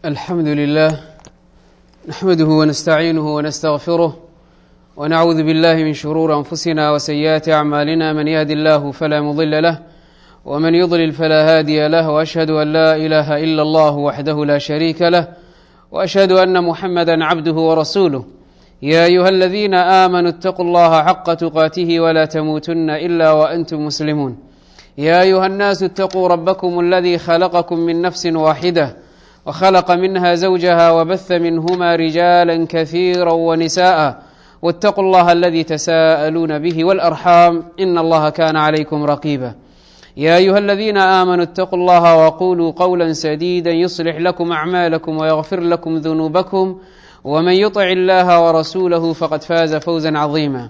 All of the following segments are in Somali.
الحمد لله نحمده ونستعينه ونستغفره ونعوذ بالله من شرور أنفسنا وسيئات أعمالنا من يهد الله فلا مضل له ومن يضلل فلا هادي له وأشهد أن لا إله إلا الله وحده لا شريك له وأشهد أن محمدا عبده ورسوله يا أيها الذين آمنوا اتقوا الله حق تقاته ولا تموتن إلا وأنتم مسلمون يا أيها الناس اتقوا ربكم الذي خلقكم من نفس واحدة وخلق منها زوجها وبث منهما رجالا كثيرا ونساء واتقوا الله الذي تساءلون به والأرحام إن الله كان عليكم رقيبا يا أيها الذين آمنوا اتقوا الله وقولوا قولا سديدا يصلح لكم أعمالكم ويغفر لكم ذنوبكم ومن يطع الله ورسوله فقد فاز فوزا عظيما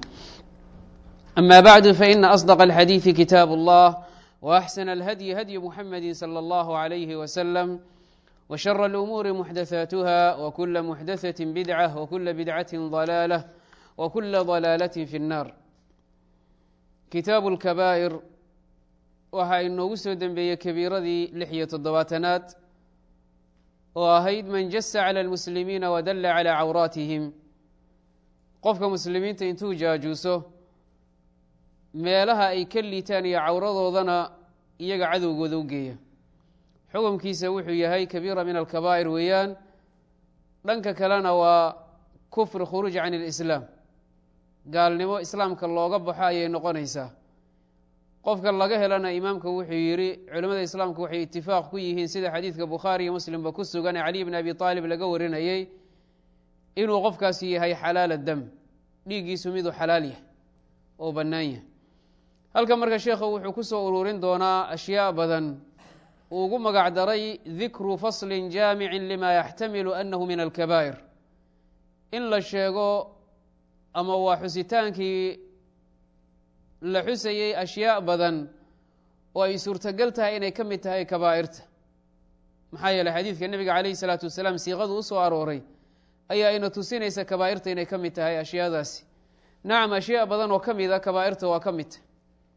أما بعد فإن أصدق الحديث كتاب الله وأحسن الهدي هدي محمد صلى الله عليه وسلم وشر الأمور محدثاتها وكل محدثة بدعة وكل بدعة ضلالة وكل ضلالة في النار kitaabu اlkabaa'ir waxa inoogu soo dembeeyey kabiiradii lix iyo toddobaatanaad oo ahayd man jasa calى اlmuslimiina wadalla calى cawraatihim qofka muslimiinta intuu jaajuuso meelaha ay ka liitaan iyo cawradoodana iyaga cadowgooda u geeya xukumkiisa wuxuu yahay kabiira min alkabaa'ir weeyaan dhanka kalena waa kufri khuruuj can اlislaam gaalnimo islaamka looga baxo ayay noqonaysaa qofka laga helana imaamka wuxuu yidhi culimmada islaamku waxay itifaaq ku yihiin sida xadiidka bukhaari iyo muslimba ku sugan ee caliy bn abi aalib laga warinayey inuu qofkaasi yahay xalaala dam dhiiggiisu miduu xalaal yahay oo bannaan yahay halka marka sheekhu wuxuu ku soo ururin doonaa ashyaa badan uu ugu magac daray dikru faslin jaamicin lima yaxtamilu annahu min alkabaa'ir in la sheego ama waa xusitaankii la xusayey ashyaa badan oo ay suurtogal tahay inay ka mid tahay kabaa'irta maxaa yeeley xadiidka nebiga calayhi salaatu wasalaam siiqadu u soo arooray ayaa ina tusinaysa kabaa'irta inay ka mid tahay ashyaadaasi nacam ashyaa badan oo ka mida kabaa'irta waa ka mid tahy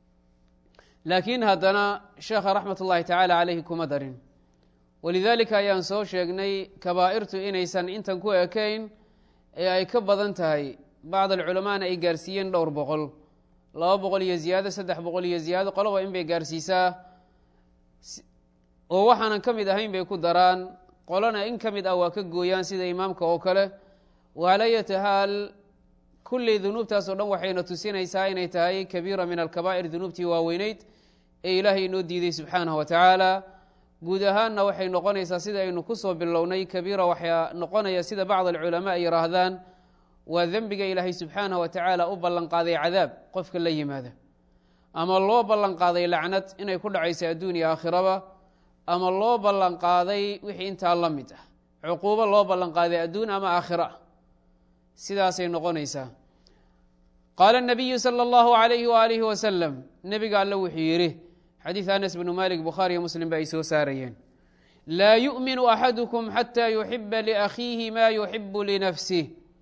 laakiin haddana sheekha raxmat ullahi tacaala caleyhi kuma darin walidaalika ayaan soo sheegnay kabaa'irtu inaysan intan ku ekayn ee ay ka badan tahay bacd alculamaana ay gaarsiiyeen dhowr boqol laba boqol iyo ziyaado saddex boqol iyo ziyaado qoloba in bay gaarsiisaa oo waxaanan ka mid ahayn bay ku daraan qolona in ka mid ah waa ka gooyaan sida imaamka oo kale waalayati haal kulley dunuubtaas oo dhan waxayna tusinaysaa inay tahay kabiira min alkabaa'ir dunuubtii waaweyneyd ee ilaahay inoo diiday subxaanah wa tacaala guud ahaanna waxay noqonaysaa sida aynu kusoo bilownay kabiira waxaa noqonaya sida bacd alculamaa ay yihaahdaan waa dembiga ilaahay subxaanah wa tacaala u ballan qaaday cadaab qofka la yimaada ama loo ballan qaaday lacnad inay ku dhacayso adduun iyo aakhiraba ama loo ballan qaaday wixii intaa la mid ah cuquubo loo ballan qaaday adduun ama aakhiro ah sidaasay noqonaysaa qaala nabiyu sala allahu alayhi waalihi wasalam nebiga alle wuxuu yidhi xadiid anas bnu malik bukhaari iyo muslim ba ay soo saarayeen laa yu'minu axadukum xataa yuxiba liakhiihi ma yuxibu linafsih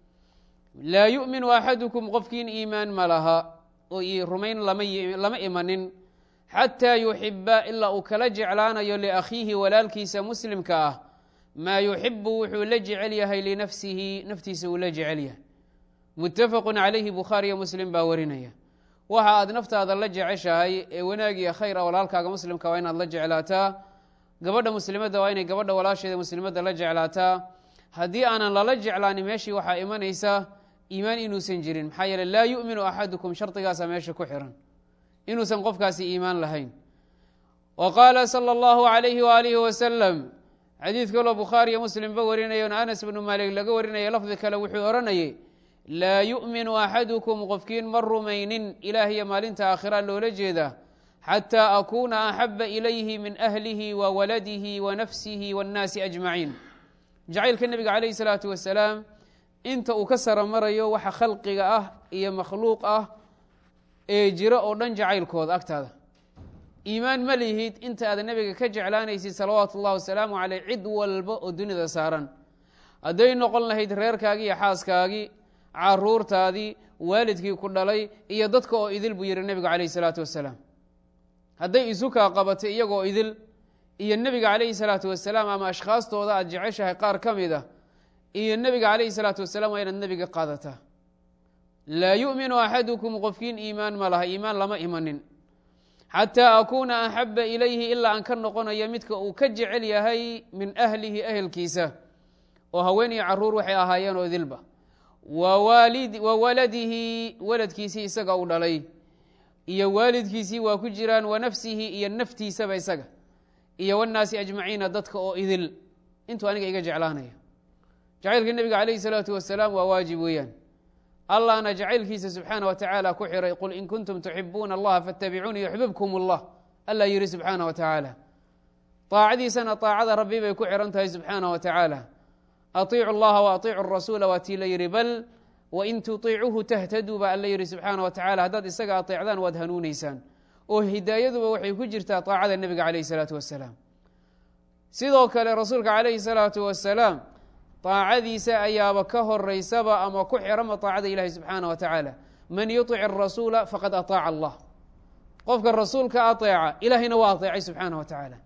laa yu'minu axadukum qofkiin iimaan ma laha oo rumayn lama imanin xataa yuxiba ilaa uu kala jeclaanayo liakhiihi walaalkiisa muslimka ah maa yuxibu wuxuu la jecel yahay linafsihi naftiisa uu la jecel yahay muttafaqu calayhi bukhaari iyo muslim baa warinaya waxa aad naftaada la jeceshahay ee wanaagiya khayr a walaalkaaga muslimka waa inaad la jeclaataa gabadha muslimadda waa inay gabadha walaasheeda muslimadda la jeclaataa haddii aanan lala jeclaanin meeshii waxaa imanaysa iimaan inuusan jirin maxaa yeele laa yu'minu axadukum shardigaasa meesha ku xiran inuusan qofkaasi iimaan lahayn wa qaala sala allahu alayhi waalihi wasalam xadiid kaloo bukhaari iyo muslimba warinayo anas bnu maalik laga warinaya lafdi kale wuxuu odhanayay laa yu'minu axadukum qofkiin ma rumaynin ilaahiyo maalinta aakhira loola jeeda xataa akuuna axaba ilayhi min ahlihi wa waladihi wa nafsihi waannaasi ajmaciin jacaylka nebiga calayhi salaatu wasalaam inta uu ka sara marayo waxa khalqiga ah iyo makhluuq ah ee jiro oo dhan jacaylkooda agtaada iimaan ma lihid inta aad nebiga ka jeclaanaysid salawaatu ullahi wasalaamu caleyh cid walba oo dunida saaran hadday noqon lahayd reerkaagii iyo xaaskaagii caruurtaadii waalidkii ku dhalay iyo dadka oo idil buu yihi nebigu calayhi salaatu wasalaam hadday isu kaa qabatay iyagoo idil iyo nebiga calayhi salaatu wasalaam ama ashkhaastooda aad jeceshahay qaar ka mid a iyo nebiga calayhi salaatu wasalaam waa inaad nebiga qaadataa laa yu'minu axadukum qofkiin iimaan ma laha iimaan lama imanin xataa akuuna axaba ilayhi ilaa aan ka noqonayo midka uu ka jecel yahay min ahlihi ehelkiisa oo haween iyo caruur waxay ahaayeen oo dilba wa waladihi waladkiisii isaga u dhalay iyo waalidkiisii waa ku jiraan wa nafsihi iyo naftiisaba isaga iyo wanaasi ajmaciina dadka oo idil intuu aniga iga jeclaanaya jacaylka nebiga calayhi salaatu wasalaam waa waajib weeyaan allahna jacaylkiisa subxaana wa tacaala ku xiray qul in kuntum tuxibuuna allaha faatabicuuni yuxbibkum allah allah yihi subxaana wa tacaala aacadiisana aacada rabbi bay ku xiran tahay subxaana wa tacaala aiicu llaha wa aiicu rasuula waa tii la yihi bal wain tuiicuhu tahtaduu baa alla yihi subxaana wa tacala haddaad isaga ateecdaan waad hanuuneysaan oo hidaayaduba waxay ku jirtaa aacada nebiga calayhi salaatu wasalaam sidoo kale rasuulka calayhi salaatu wasalaam aacadiisa ayaaba ka horeysaba ama ku xirama aacada ilahi subxaana wa tacaala man yuطic arasuula faqad aطaaca allah qofka rasuulka aطeeca ilahayna waa aطeecay subxaana wa tacaala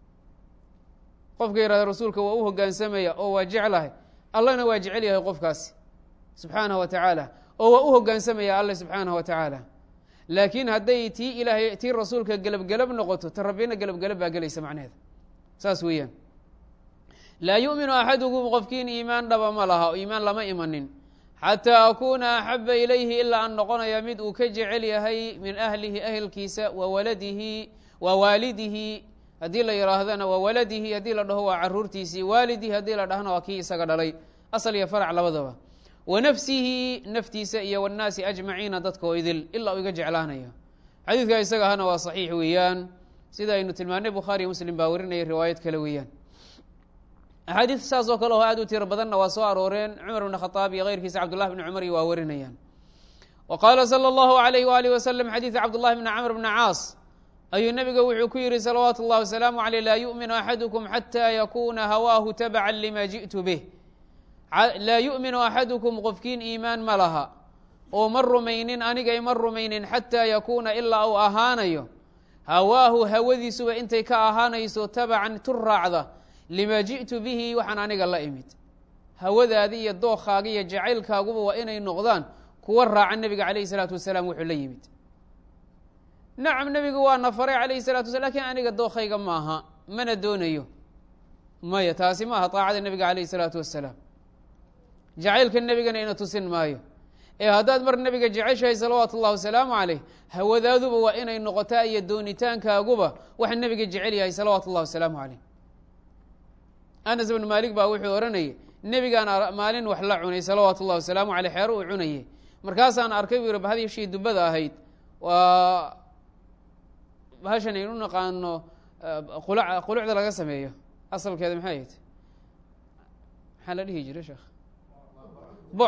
qofka yihahda rasuulka waa u hogaansamaya oo waa jeclahay allahna waa jecel yahay qofkaasi subxaanaه wa tacaala oo waa u hogaansamaya alle subxaanaه wa tacaala laakiin hadday tii ilaahay tii rasuulka gelabgelab noqoto ta rabbina gelabgelab baa gelaysa macnaheeda saas weeyaan laa yu'minu axadukum qofkiin iimaan dhaba ma laha oo iimaan lama imanin xataa akuuna axaba ilayhi ilaa aan noqonaya mid uu ka jecel yahay min ahlihi ahelkiisa wa waladihi wa waalidihi haddii la yihaahdana waa waladihi haddii la dhaho waa caruurtiisii waalidihi haddii la dhahna waa kii isaga dhalay asal iyo farac labadaba wa nafsihi naftiisa iyo wاnnaasi ajmaciina dadkoo idil ilaa uu iga jeclaanayo xadiidka isaga ahana waa saxiix weeyaan sida aynu tilmaanay bukhaariyo muslim baa warinaya riwaayad kale weeyaan axaadiid saas oo kale oo aad u tiro badanna waa soo arooreen cumar bn khadaab iyo keyrkiisa cabdullah bni cumar iyo waa warinayaan wa qaala salى اllahu alayh waalih wasalam xadiid cabdullahi bni camr bni caas ayuu nebiga wuxuu ku yihi salawaatu اllah wasalaamu aleyh laa yu'minu axadukum xata yakuna hawaahu tabca lima ji'tu bih laa yu'minu axadukum qofkiin iimaan ma laha oo ma rumaynin anigay ma rumaynin xataa yakuuna ilaa uu ahaanayo hawaahu hawadiisuba intay ka ahaanayso tabacan tu raacda lima ji'tu bihi waxaan aniga la imid hawadaadi iyo dookaaga iyo jacaylkaaguba waa inay noqdaan kuwa raaca nebiga calayhi salaatu wasalaam wuxuu la yimid nacam nebigu waa na faray calayhi salatu wasala lakin aniga dookayga maaha mana doonayo maya taasi maaha taacada nebiga calayhi salaatu wasalaam jacaylka nebigana ina tusin maayo ee haddaad mar nebiga jeceshahay salawaatu ullahi wasalaamu caleyh hawadaaduba waa inay noqotaa iyo doonitaankaaguba waxa nebiga jecel yahay salawaatu ullahi wasalaamu caleyh anas bnu maalik baa wuxuu ohanayay nebigaan maalin wax la cunay salawaatu ullahi wasalaamu caleyh xeero uu cunayay markaasaan arkay buu yihi bahadishii dubada ahayd waa bahashan aynu naqaano quluc qulucda laga sameeyo asalkeeda maxay ahayd maxaa la dhihi jiray sheekh bo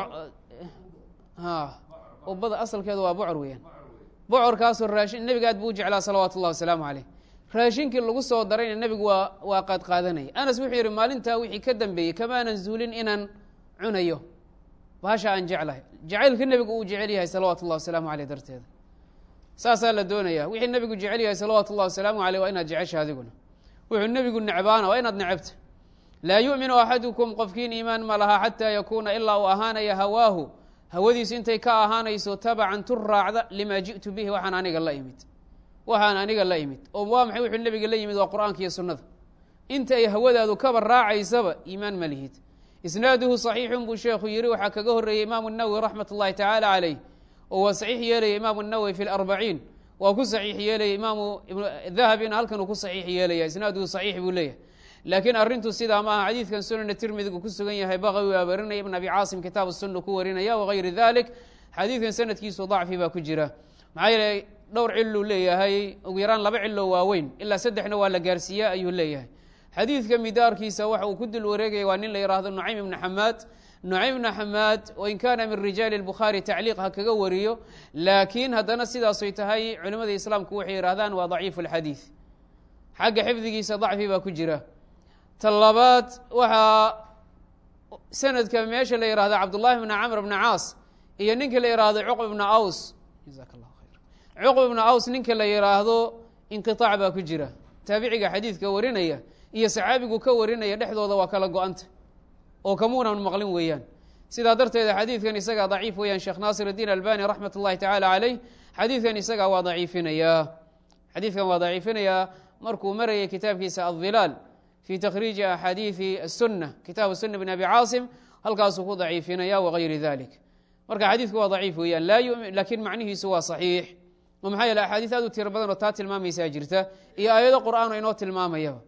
ha ubada asalkeedu waa bocor weeyaan bocorkaasoo raashin nebiga aad buu u jeclaa salawaatu ullahi wasalaamu caleyh raashinkii lagu soo darayna nebigu waa waa qaad qaadanaya anas wuxuu yihi maalintaa wixii ka dambeeyey kamaanan zuulin inaan cunayo bahasha aan jeclahay jacaylka nebigu uu jecel yahay salawaatu ullahi wasalaamu aleyh darteeda saasaa la doonaya wixii nebigu jecel yahay salawaatu ullahi wasalaamu aleyh waa inaad jecesha adiguna wuxuu nebigu necbaana waa inaad necabta laa yu'minu axadukum qofkiin iimaan ma laha xataa yakuuna ilaa uu ahaanaya hawaahu hawadiisu intay ka ahaanayso tabacan tu raacda lima ji'tu bihi waxaan aniga la imid waxaan aniga la imid oo waa maxay wuxuu nebiga la yimid waa qur'aanka iyo sunnada inta ay hawadaadu kaba raacaysaba iimaan ma lihid isnaaduhu saxiixun buu sheekhu yihi waxaa kaga horreeyey imaamu nawowi raxmat ullahi tacaala caleyh oo waa saxiix yeelaya imaamu nawowi fi larbaciin waa ku saxiix yeelaya imaamu dahabina halkan uu ku saxiix yeelaya isnaaduhu saxiix buu leeyahay laakiin arrintu sidaa ma aha xadiidkan sunana tirmidigu ku sugan yahay baqawi waa warinaya ibn abi caasim kitaab sunna ku warinaya wagayri dalik xadiidkan sanadkiisu dacfi baa ku jira maxaa yeeley dhowr ciluu leeyahay ugu yaraan laba cilo waaweyn ilaa saddexna waa la gaarsiiya ayuu leeyahay xadiidka midaarkiisa waxa uu ku dul wareegaya waa nin la yihahdo nucaym ibna xamaad nucaym ibna xamaad wain kaana min rijaali bukhaari tacliiq ha kaga wariyo laakiin haddana sidaasay tahay culimada islaamku waxay yihahdaan waa daciifu lxadiid xagga xifdigiisa dacfi baa ku jira ta labaad waxaa sanadka meesha la yihahdo cabdullahi bna camr bna caas iyo ninka la yihahdo cuqb bna aws jaak llah khayr cuqb bna aws ninka la yihaahdo inqiطaac baa ku jira taabiciga xadiidka warinaya iyo saxaabigu ka warinaya dhexdooda waa kala go-anta oo kamuunan maqlin weeyaan sidaa darteeda xadiidkan isagaa daciif weeyaan sheekh naasir الdiin albani raxmat ullahi tacaala caleyh xadiidkan isagaa waa daciifinayaa xadiidkan waa daciifinayaa markuu marayay kitaabkiisa adhilaal fi takhriiji axaadiidi الsuna kitaab suna bn abi caasim halkaasuu ku daciifinaya wagayri dalik marka xadiidku waa daciif weeyaan lakin macnihiisu waa saxiix oo maxaa yeele axaadiis aad u tiro badan oo taa tilmaamaysaa jirta iyo aayado qur'aan oo inoo tilmaamayaba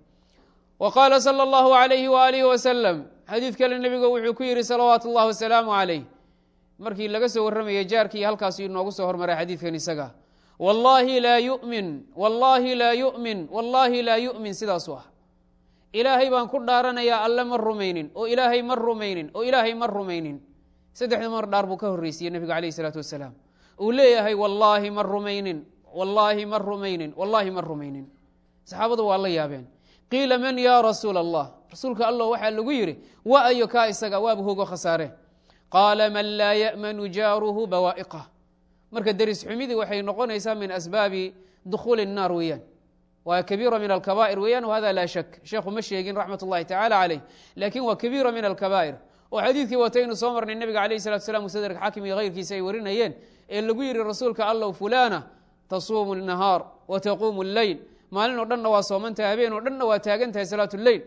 wa qaala salى اllahu alayhi waalihi wasalam xadiid kale nebigu wuxuu ku yihi salawaatu اllahi wasalaamu calayh markii laga soo warramayay jaarkii halkaasu inoogu soo hormaray xadiidkan isaga wallahi laa yumin wallahi laa yumin wallahi laa yu'min sidaasu ah ilaahay baan ku dhaaranayaa alle ma rumaynin oo ilaahay ma rumaynin oo ilaahay ma rumaynin saddexda mar dhaar buu ka horreysiyey nebigu alayh isalaatu wasalaam uu leeyahay wallaahi ma rumaynin wallaahi ma rumaynin wallaahi ma rumaynin saxaabadu waa la yaabeen qiila man ya rasuula allah rasuulka allah waxaa lagu yidhi wa ayo kaa isaga waaba hogo khasaare qaala man laa ya'manu jaaruhu bawaa'iqah marka deris xumidii waxay noqonaysaa min asbaabi dukhuuli الnaar weeyaan waa kabiira min alkabaa'ir weeyaan whada laa shak sheekhu ma sheegin raxmat ullahi tacala caleyh lakin waa kabiira min alkabaa'ir oo xadiidkii wataynu soo marnay nebiga alayh salatu slam musadrk xaakim iyo hayrkiisa ay warinayeen ee lagu yihi rasuulka allow fulana tasuumu الnahaar wa taquumu اlleyl maalin oo dhanna waa soomantahay habeen oo dhanna waa taagan tahay salaat اleyl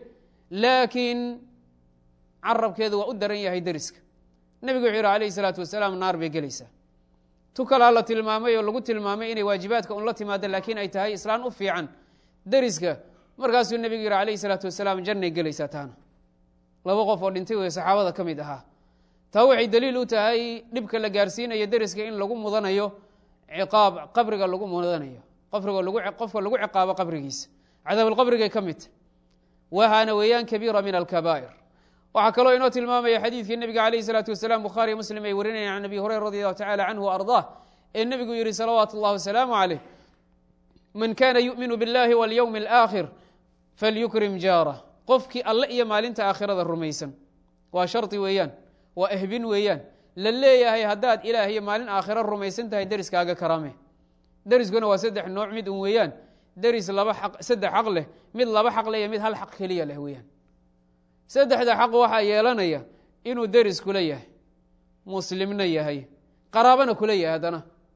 laakiin carabkeedu waa u daran yahay deriska nebigu wuxuu yihi alayh الsalaatu wasalaam naar bay gelaysaa tu kalaa la tilmaamay oo lagu tilmaamay inay waajibaadka un la timaado laakiin ay tahay islaan u fiican deriska markaasuu nebigu yihi alayh الsalaatu wasalaam jannay gelaysaa taana laba qof oo dhintay wey saxaabada ka mid ahaa taa waxay daliil u tahay dhibka la gaarsiinayo deriska in lagu mudanayo ciqaab qabriga lagu mudanayo qofriga qofka lagu ciqaabo qabrigiisa cadaabulqabrigay ka mid tahy wahaana weeyaan kabiira min alkabaa'ir waxaa kaloo inoo tilmaamaya xadiidkii nebiga alayh isalaatu wasalaam bukhaariyo muslim ay warinayaan can abi hureyra radi allahu tacala canhu wa ardaah ee nebigu yihi salawaatu اllahi wasalaamu caleyh man kana yu'minu biاllahi walyowmi alaakhir falyukrim jaarah qofkii alle iyo maalinta aakhirada rumaysan waa shardi weeyaan waa ehbin weeyaan la leeyahay haddaad ilaah iyo maalin aakhiro rumaysan tahay deriskaaga karame deriskuna waa saddex nooc mid un weeyaan deris laba xaq saddex xaq leh mid laba xaq leh iyo mid hal xaq keliya leh weeyaan saddexda xaq waxaa yeelanaya inuu deris kula yahay muslimna yahay qaraabana kula yahay haddana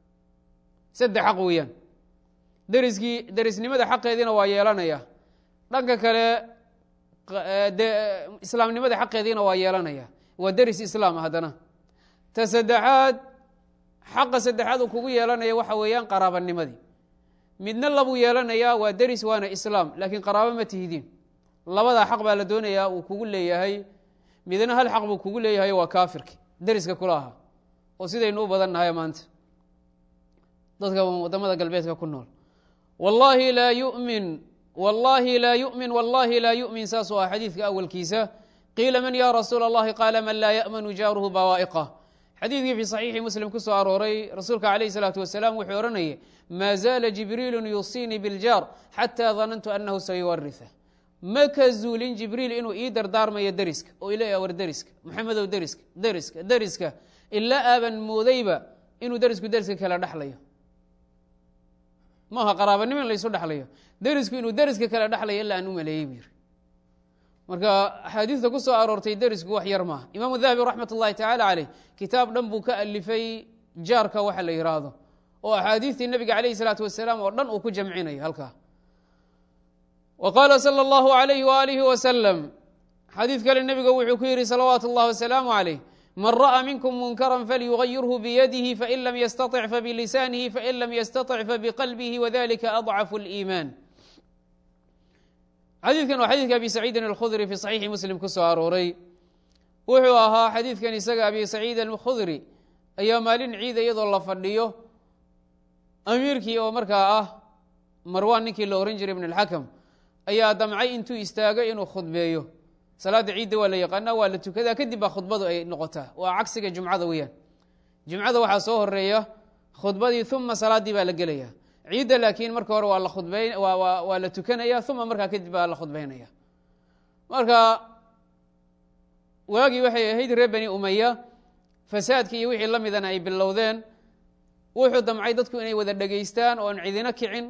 saddex xaq weeyaan deriskii derisnimada xaqeediina waa yeelanaya dhanka kale de islaamnimada xaqeediina waa yeelanaya waa deris islaam haddana ta saddexaad xaqa saddexaad uu kugu yeelanaya waxa weeyaan qaraabanimadii midna labuu yeelanayaa waa deris waana islaam laakiin qaraabo ma tihidiin labadaa xaq baa la doonayaa uu kugu leeyahay midna hal xaq buu kugu leeyahay waa kaafirki deriska kula ahaa oo sidaynu u badan nahay maanta dadka wadamada galbeedka ku nool wallahi laa yumin wallahi laa yumin wallahi laa yumin saasuu ah xadiidka awalkiisa qiila man ya rasuula اllahi qaala man laa ya'manu jaaruhu bawaa'iqah xadiidkii fi saxiixi muslim ku soo arooray rasuulka alayh الsalaatu wasalaam wuxuu odhanayay maa zaala jibriilu yuusiinii biljaar xataa danantu anahu sayuwarisa ma ka zuulin jibriil inuu ii dardaarmayo deriska oo ileeya war deriska maxamedow deriska deriska deriska ilaa aaban moodayba inuu derisku deriska kala dhexlayo maaha qaraabanimo in laysu dhexlayo derisku inuu deriska kala dhexlayo ilaa aan u maleeyey bu yiri marka axaadiista ku soo aroortay derisku wax yar maaha imaamu dahabi raxmat ullahi tacaala caleyh kitaab dhan buu ka alifay jaarka waxa la yidhaahdo oo axaadiistii nebiga calayhi salaatu wasalaam oo dhan uu ku jamcinayo halkaa wa qaala sala allahu alayhi waalihi wasalam xadiid kale nebiga wuxuu ku yidhi salawaatu اllahi wasalaamu calayh man ra'a minkum munkara falyugayirhu biyadihi fain lam yastaطic fabilisaanihi fain lam yastaطic fabiqalbihi wadalika adcafu اliimaan xadiidkan waa xadiidka abi saciidin alkhudri fi saxiixi muslim ku soo arooray wuxuu ahaa xadiidkan isaga abi saciid alkhudri ayaa maalin ciida iyadoo la fadhiyo amiirkii oo markaa ah marwan ninkii la ohan jiray ibn اlxakam ayaa damcay intuu istaago inuu khudbeeyo salaada ciidda waa la yaqaana waa la tukadaa kadib baa khudbadu ay noqotaa waa cagsiga jumcada weeyaan jumcada waxaa soo horeeya khudbadii uma salaaddii baa la gelaya ciidda laakiin marka hore waa la khudbay waa la tukanaya uma markaa kadib baa la khudbaynaya marka waagii waxay ahayd reer bani umaya fasaadkii iyo wixii la midana ay bilowdeen wuxuu damcay dadku inay wada dhegaystaan oo aan cidino kicin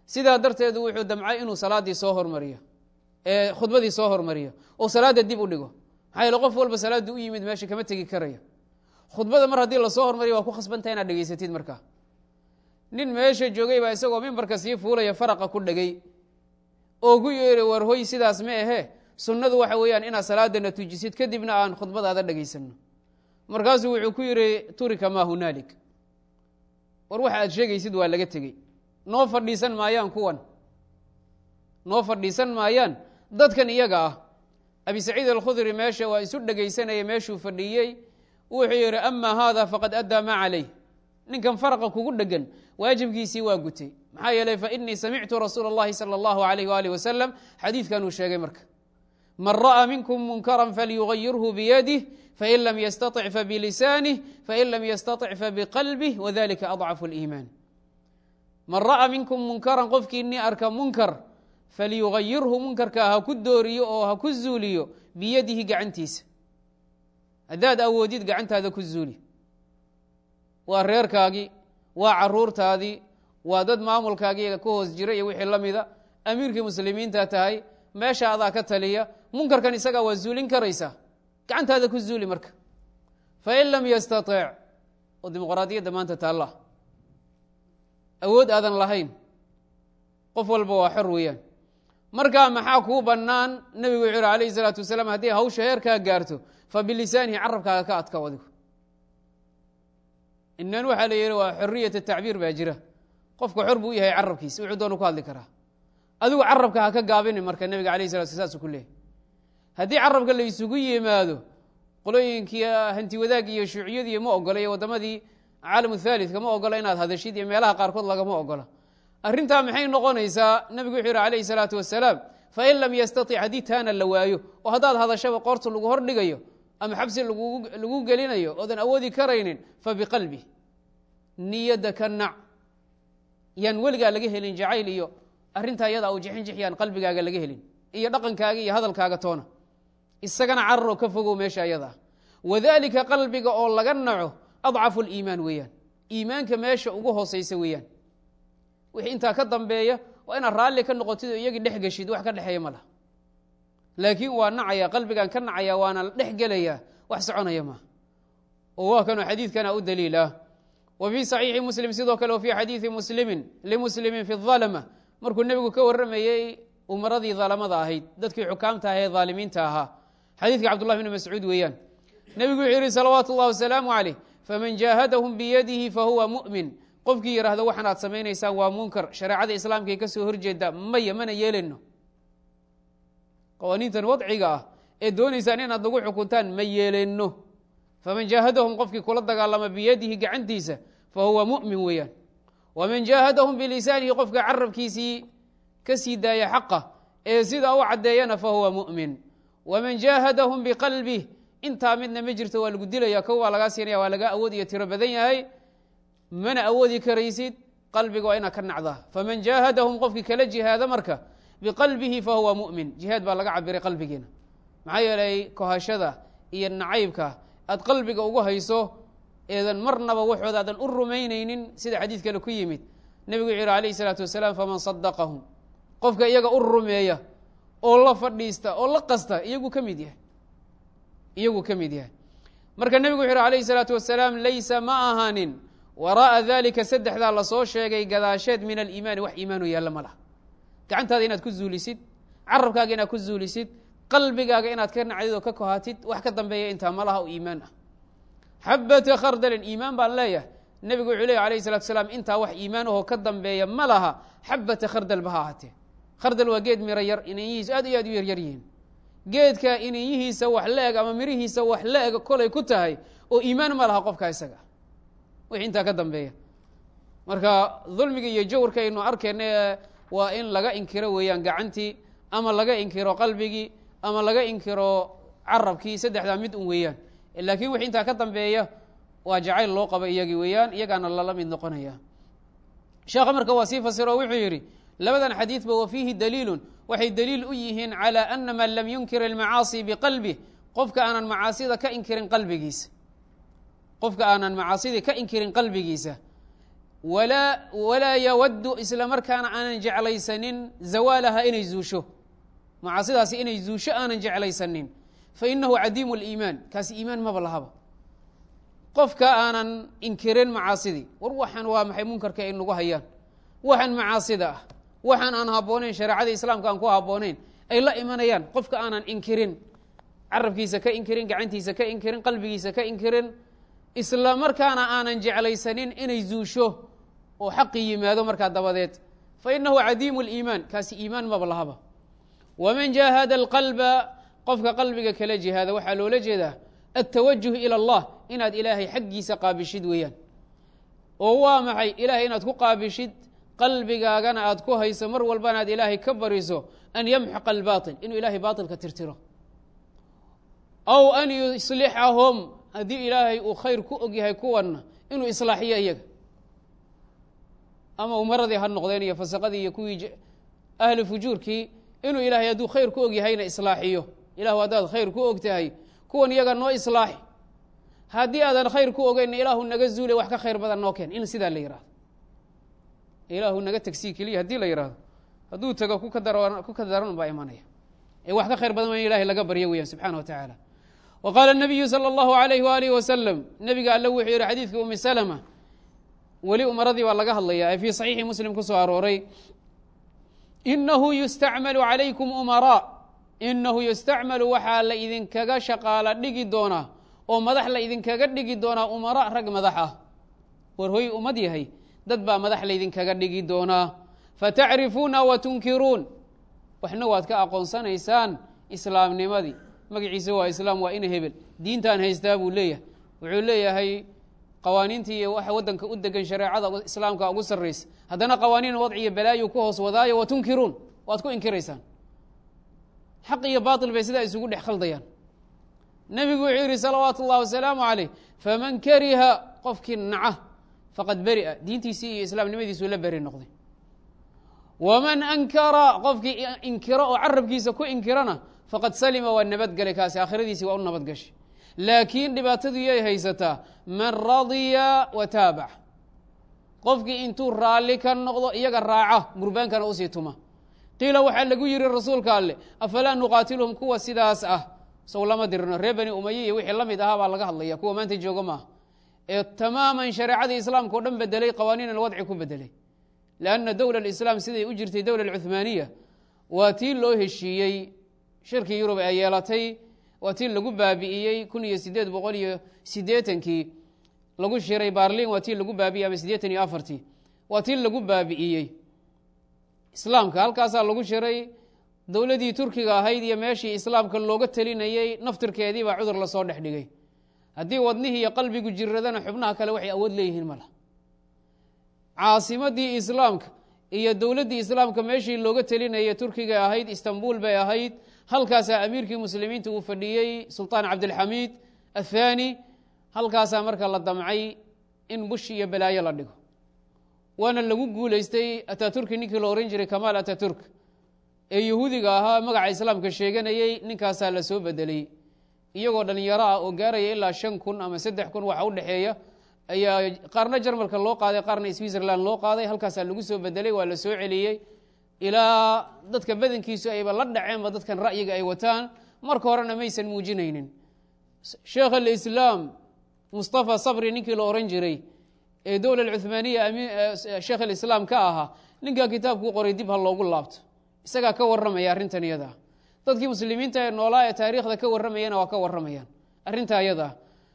sidaa darteedu wuxuu damcay inuu salaaddii soo hormariyo ee khudbadii soo hormariyo oo salaadda dib u dhigo maxaa yeele qof walba salaaddii u yimid meesha kama tegi karayo khudbada mar haddii lasoo hormariyo waa ku khasbantaha inaad dhegaysatid markaa nin meesha joogay baa isagoo mimbarka sii fuulaya faraqa ku dhegay oo ku yeeri war hoy sidaas ma ahe sunnadu waxa weeyaan inaad salaadana tujisid kadibna aan khudbadaada dhegaysano markaasuu wuxuu ku yidhi turika maa hunaalik war waxa aad sheegaysid waa laga tegey noo fadhiisan maayaan kuwan noo fadhiisan maayaan dadkan iyaga ah abi saciid alkhudri meesha waa isu dhegaysanaya meeshuu fadhiiyey wuxuu yidhi ama haada faqad addaa maa calayh ninkan faraqa kugu dhegan waajibkiisii waa gutay maxaa yeeley fainii samictu rasuula اllahi salى اllahu alayh walih wasalam xadiidkan uu sheegay marka man ra'aa minkum munkara falyugayirhu biyadih fain lam yastaطic fabilisanih fain lam yastaطic fabiqalbih wadalika adcafu اliimaan man ra'aa minkum munkaran qofkiinii arka munkar falyugayirhu munkarka ha ku dooriyo oo ha ku zuuliyo biyadihi gacantiisa haddaad awoodid gacantaada ku zuuli waa reerkaagii waa caruurtaadii waa dad maamulkaagiiga ka hoos jira iyo wixii la mida amiirkii muslimiinta tahay meesha adaa ka taliya munkarkan isagaa waa zuulin karaysaa gacantaada ku zuuli marka fain lam yastaطic oo dimuqraadiyadda maanta taalla awood aadan lahayn qof walba waa xor weeyaan markaa maxaa kuu bannaan nebigu wuxuu yihi alayhi salaatu wasalaam haddii hawsha heerkaa gaarto fa bilisaanihi carabkaaga ka adkaw adigu inan waxaa la yihi waa xoriyat tacbiir baa jira qofka xor buu u yahay carabkiisa wuxuu doonu ku hadli karaa adigu carabka ha ka gaabini marka nebiga alayh sala sl saasuu ku leeyahy haddii carabka la isugu yimaado qolooyinkii hanti wadaagii iyo shuuciyadii ma ogola iyo waddamadii caalam thalidka ma ogola inaad hadashid iyo meelaha qaarkood lagama ogola arrintaa maxay noqonaysaa nebigu wuxuu yihi alayhi salaatu wasalaam fain lam yastatic haddii taana la waayo oo haddaad hadashaba qoorta lagu hor dhigayo ama xabsi lagu gelinayo oodan awoodi karaynin fabiqalbi niyadda ka nac yaan weligaa laga helin jacayl iyo arrintaa iyada u jixinjix yaan qalbigaaga laga helin iyo dhaqankaaga iyo hadalkaaga toona isagana cararoo ka fogow meesha ayada ah wadalika qalbiga oo laga naco adcafu liimaan weeyaan iimaanka meesha ugu hooseysa weeyaan wixii intaa ka dambeeya waa inaad raalli ka noqotid oo iyagii dhex geshid wax ka dhexeeya ma laha laakiin waa nacaya qalbigan ka nacaya waana dhex gelaya wax soconaya maaha oo waa kanoo xadiidkana u daliil ah wa fii saxiixi muslim sidoo kale wa fii xadiidi muslimin limuslimin fi dalama markuu nebigu ka warramayey umaradii dalamada ahayd dadkii xukaamta aha ee dhaalimiinta ahaa xadiidka cabdullah bni mascuud weeyaan nebigu wuxuu yihi salawaatu اllah wasalaamu calayh faman jaahadahum biyadihi fahuwa mu'min qofkii yidhaahdo waxan aad samaynaysaan waa munkar shareecada islaamka ay ka soo horjeeda maya mana yeeleno qawaaniintan wadciga ah ee doonaysaan inaad nagu xukuntaan ma yeeleno faman jaahadahum qofkii kula dagaalama biyadihi gacantiisa fahuwa mu'min weeyaan waman jaahadahum bilisaanihi qofka carabkiisii ka sii daaya xaqa ee sidaa u caddeeyana fahuwa mu'min waman jaahadahum biqalbih intaa midna ma jirto waa lagu dilaya kow waa lagaa siinaya waa lagaa awood iyo tiro badan yahay mana awoodi karaysid qalbiga waa inaad ka nacdaa faman jaahadahum qofkii kala jihaada marka biqalbihi fahuwa mu'min jihaad baa laga cabiray qalbigiina maxaa yeelay kohashada iyo nacaybka aad qalbiga ugu hayso eedan marnaba waxood aadan u rumaynaynin sida xadiid kale ku yimid nebigu wuxu yihi alayh isalaatu wasalaam faman sadaqahum qofka iyaga u rumeeya oo la fadhiista oo la qasta iyagu ka mid yahay iyagu ka mid yahay marka nebigu wuxu yihi alayhi salaatu wasalaam laysa ma ahaanin waraa'a dalika saddexdaa lasoo sheegay gadaasheed min aliimaani wax iimaanu yaalla ma laha gacantaada inaad ku zuulisid carabkaaga inaad ku zuulisid qalbigaaga inaad ka nacdid oo ka kohatid wax ka dambeeya intaa ma laha oo iimaan ah xabata khardalin iimaan baan leeyahay nebigu wuxuu leeyahy alayhi salatu salaam intaa wax iimaan ahoo ka dambeeya ma laha xabata khardal ba ha ahaatee khardal waa geed miro yar inanyihiisu aad iyo aad u yaryar yihiin geedka inanyihiisa wax la eg ama mirihiisa wax la eg kolay ku tahay oo iimaan ma laha qofka isaga wixii intaa ka dambeeya marka dulmiga iyo jawrka aynu arkayna waa in laga inkiro weeyaan gacantii ama laga inkiro qalbigii ama laga inkiro carabkii saddexdaa mid un weeyaan laakiin wixii intaa ka dambeeya waa jacayl loo qaba iyagii weeyaan iyagaana lala mid noqonaya sheekha marka waa sii fasiro wuxuu yidhi labadan xadiidba wa fiihi daliilun waxay daliil u yihiin calى ana man lam yunkir اlmacaasi biqalbih qofka aanan macaasida ka inkirin qalbigiisa qofka aanan macaasidii ka inkirin qalbigiisa walaa walaa yawaddu isla markaana aanan jeclaysanin zawaalaha inay zuusho macaasidaasi inay zuusho aanan jeclaysanin fa inahu cadiimu liimaan kaasi iimaan maba lahaba qofka aanan inkirin macaasidii war waxaan waa maxay munkarka ay nagu hayaan waxaan macaasida ah waxaan aan habboonayn shareecada islaamka aan ku habboonayn ay la imanayaan qofka aanan inkirin carabkiisa ka inkirin gacantiisa ka inkirin qalbigiisa ka inkirin isla markaana aanan jeclaysanin inay zuusho oo xaqi yimaado markaa dabadeed fa inahu cadiimu liimaan kaasi iimaan maba lahaba waman jaahada alqalba qofka qalbiga kala jihaada waxaa loola jeedaa altawajuh ila allah inaad ilaahay xaggiisa qaabishid weeyaan oo waa maxay ilahay inaad ku qaabishid qalbigaagana aad ku hayso mar walbana aad ilaahay ka bariso an yamxaqa albaatil inuu ilahay baatilka tirtiro aw an yuslixahum haddii ilaahay uu khayr ku og yahay kuwanna inuu islaaxiyo iyaga ama umaradii ha noqdeen iyo fasaqadii iyo kuwii ahli fujuurkii inuu ilaahay hadduu khayr ku og yahayna islaaxiyo ilahu haddaad khayr ku og tahay kuwan iyaga noo islaaxi haddii aadan khayr ku ogeyn ilaahu naga zuule wax ka khayr badan noo keen in sidaa la yihahdo ilaahu naga tegsii keliya haddii la yihahdo hadduu tago ku ka dar ku ka daran baa imanaya ee wax ka khayr badan waa in ilahay laga baryo weeyaan subxana wa tacaala wa qaala nabiyu salى اllahu alayh waalihi wasalam nebiga alle wuxuu yihi xadiidka umi salma weli umaradii baa laga hadlaya ee fii saxiixi muslim ku soo arooray inahu yustacmalu calaykum umaraa inahu yustacmalu waxaa la idinkaga shaqaala dhigi doonaa oo madax la idinkaga dhigi doonaa umara rag madax ah war hoy ummad yahay dad baa madax laydinkaga dhigi doonaa fatacrifuuna wa tunkiruun waxna waad ka aqoonsanaysaan islaamnimadii magaciisa waa islaam waa ina hebel diintaan haystaa buu leeyahay wuxuu leeyahay qawaaniintii iyo waxa waddanka u degan shareecada islaamka ugu sarraysa haddana qawaaniin wadciyo balaayu ku hoos wadaayo wa tunkiruun waad ku inkiraysaan xaq iyo baatil bay sidaa isugu dhex khaldayaan nebigu wuxuu yidhi salawaatu ullahi wasalaamu calayh faman kariha qofkii naca faqad beri'a diintiisii iyo islaamnimadiisuu la beri noqday waman ankara qofkii inkiro oo carabkiisa ku inkirana faqad salima waa nabadgelay kaasi aakhiradiisii waa u nabadgashay laakiin dhibaatadu yay haysataa man radiya wa taabac qofkii intuu raalli ka noqdo iyaga raaca gurbaankana usii tuma qiila waxaa lagu yihi rasuulka alleh afalaa nuqaatilhum kuwa sidaas ah sow lama dirino reer bani umaye iyo wixii la mid ahaa baa laga hadlaya kuwa maanta jooga maaha ee tamaaman shareecadii islaamka o dhan bedelay qawaaniin alwadci ku bedelay lanna dowla alislaam siday u jirtay dowla alcuhmaaniya waa tii loo heshiiyey shirkii yurub ee yeelatay waa tii lagu baabi'iyey kun iyo sideed boqol iyo siddeetankii lagu shiray barlin waa tii lagu baabi'iyey ama siddeetan iyo afartii waa tii lagu baabi'iyey islaamka halkaasaa lagu shiray dowladdii turkiga ahayd iyo meeshii islaamka looga telinayey naftirkeedii baa cudur lasoo dhex dhigay haddii wadnihii iyo qalbigu jiradana xubnaha kale waxay awood leeyihiin mala caasimadii islaamka iyo dowladdii islaamka meeshii looga telinayay turkiga ahayd istanbul bay ahayd halkaasaa amiirkii muslimiinta uu fadhiyey sulطaan cabdilxamiid athani halkaasaa marka la damcay in bush iyo balaayo la dhigo waana lagu guulaystay ataturki ninkii la ohan jiray kamaal ataturk ee yahuudiga ahaa magaca islaamka sheeganayey ninkaasaa la soo bedelay iyagoo dhalinyaro ah oo gaaraya ilaa shan kun ama saddex kun waxa u dhexeeya ayaa qaarna jarmalka loo qaaday qaarna switzerland loo qaaday halkaasaa lagu soo bedelay waa la soo celiyey ilaa dadka badankiisu ayba la dhaceenba dadkan ra'yiga ay wataan marka horena maysan muujinaynin sheekh alislaam mustafa sabri ninkii la ohan jiray ee dowla alcuhmaaniya sheekh alislaam ka ahaa ninkaa kitaabkuu qoray dib ha loogu laabto isagaa ka warramaya arrintan iyadaa dadkii muslimiinta ee noolaa ee taariikhda ka warramayana waa ka warramayaan arrintaa iyadaa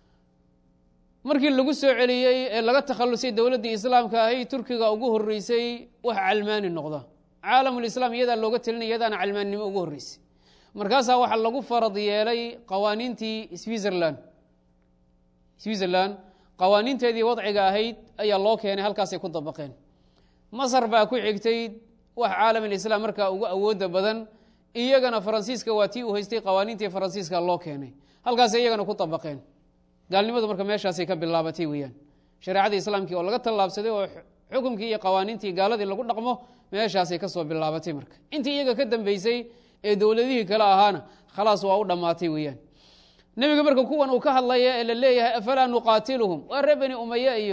markii lagu soo celiyey ee laga takhalusay dowladdii islaamka ahay turkiga ugu horreysay wax calmaani noqda caalamulislaam iyadaa looga telinaya iyadaana calmaannimo ugu horreysay markaasaa waxaa lagu farad yeelay qawaaniintii switzerland switzerland qawaaniinteedii wadciga ahayd ayaa loo keenay halkaasay ku dabaqeen masar baa ku xigtay wax caalamulislaam markaa ugu awooda badan iyagana faransiiska waa tii uu haystay qawaaniintii faransiiska loo keenay halkaasay iyagana ku dabaqeen gaalnimadu marka meeshaasay ka bilaabatay weeyaan shareecadii islaamkii oo laga tallaabsaday oo xukumkii iyo qawaaniintii gaaladii lagu dhaqmo meeshaasay kasoo bilaabatay marka intii iyaga ka dambeysay ee dowladihii kale ahaana khalaas waa u dhammaatay weeyaan nebiga marka kuwan uu ka hadlaya ee la leeyahay afalaa nuqaatiluhum waa ree beni umaye iyo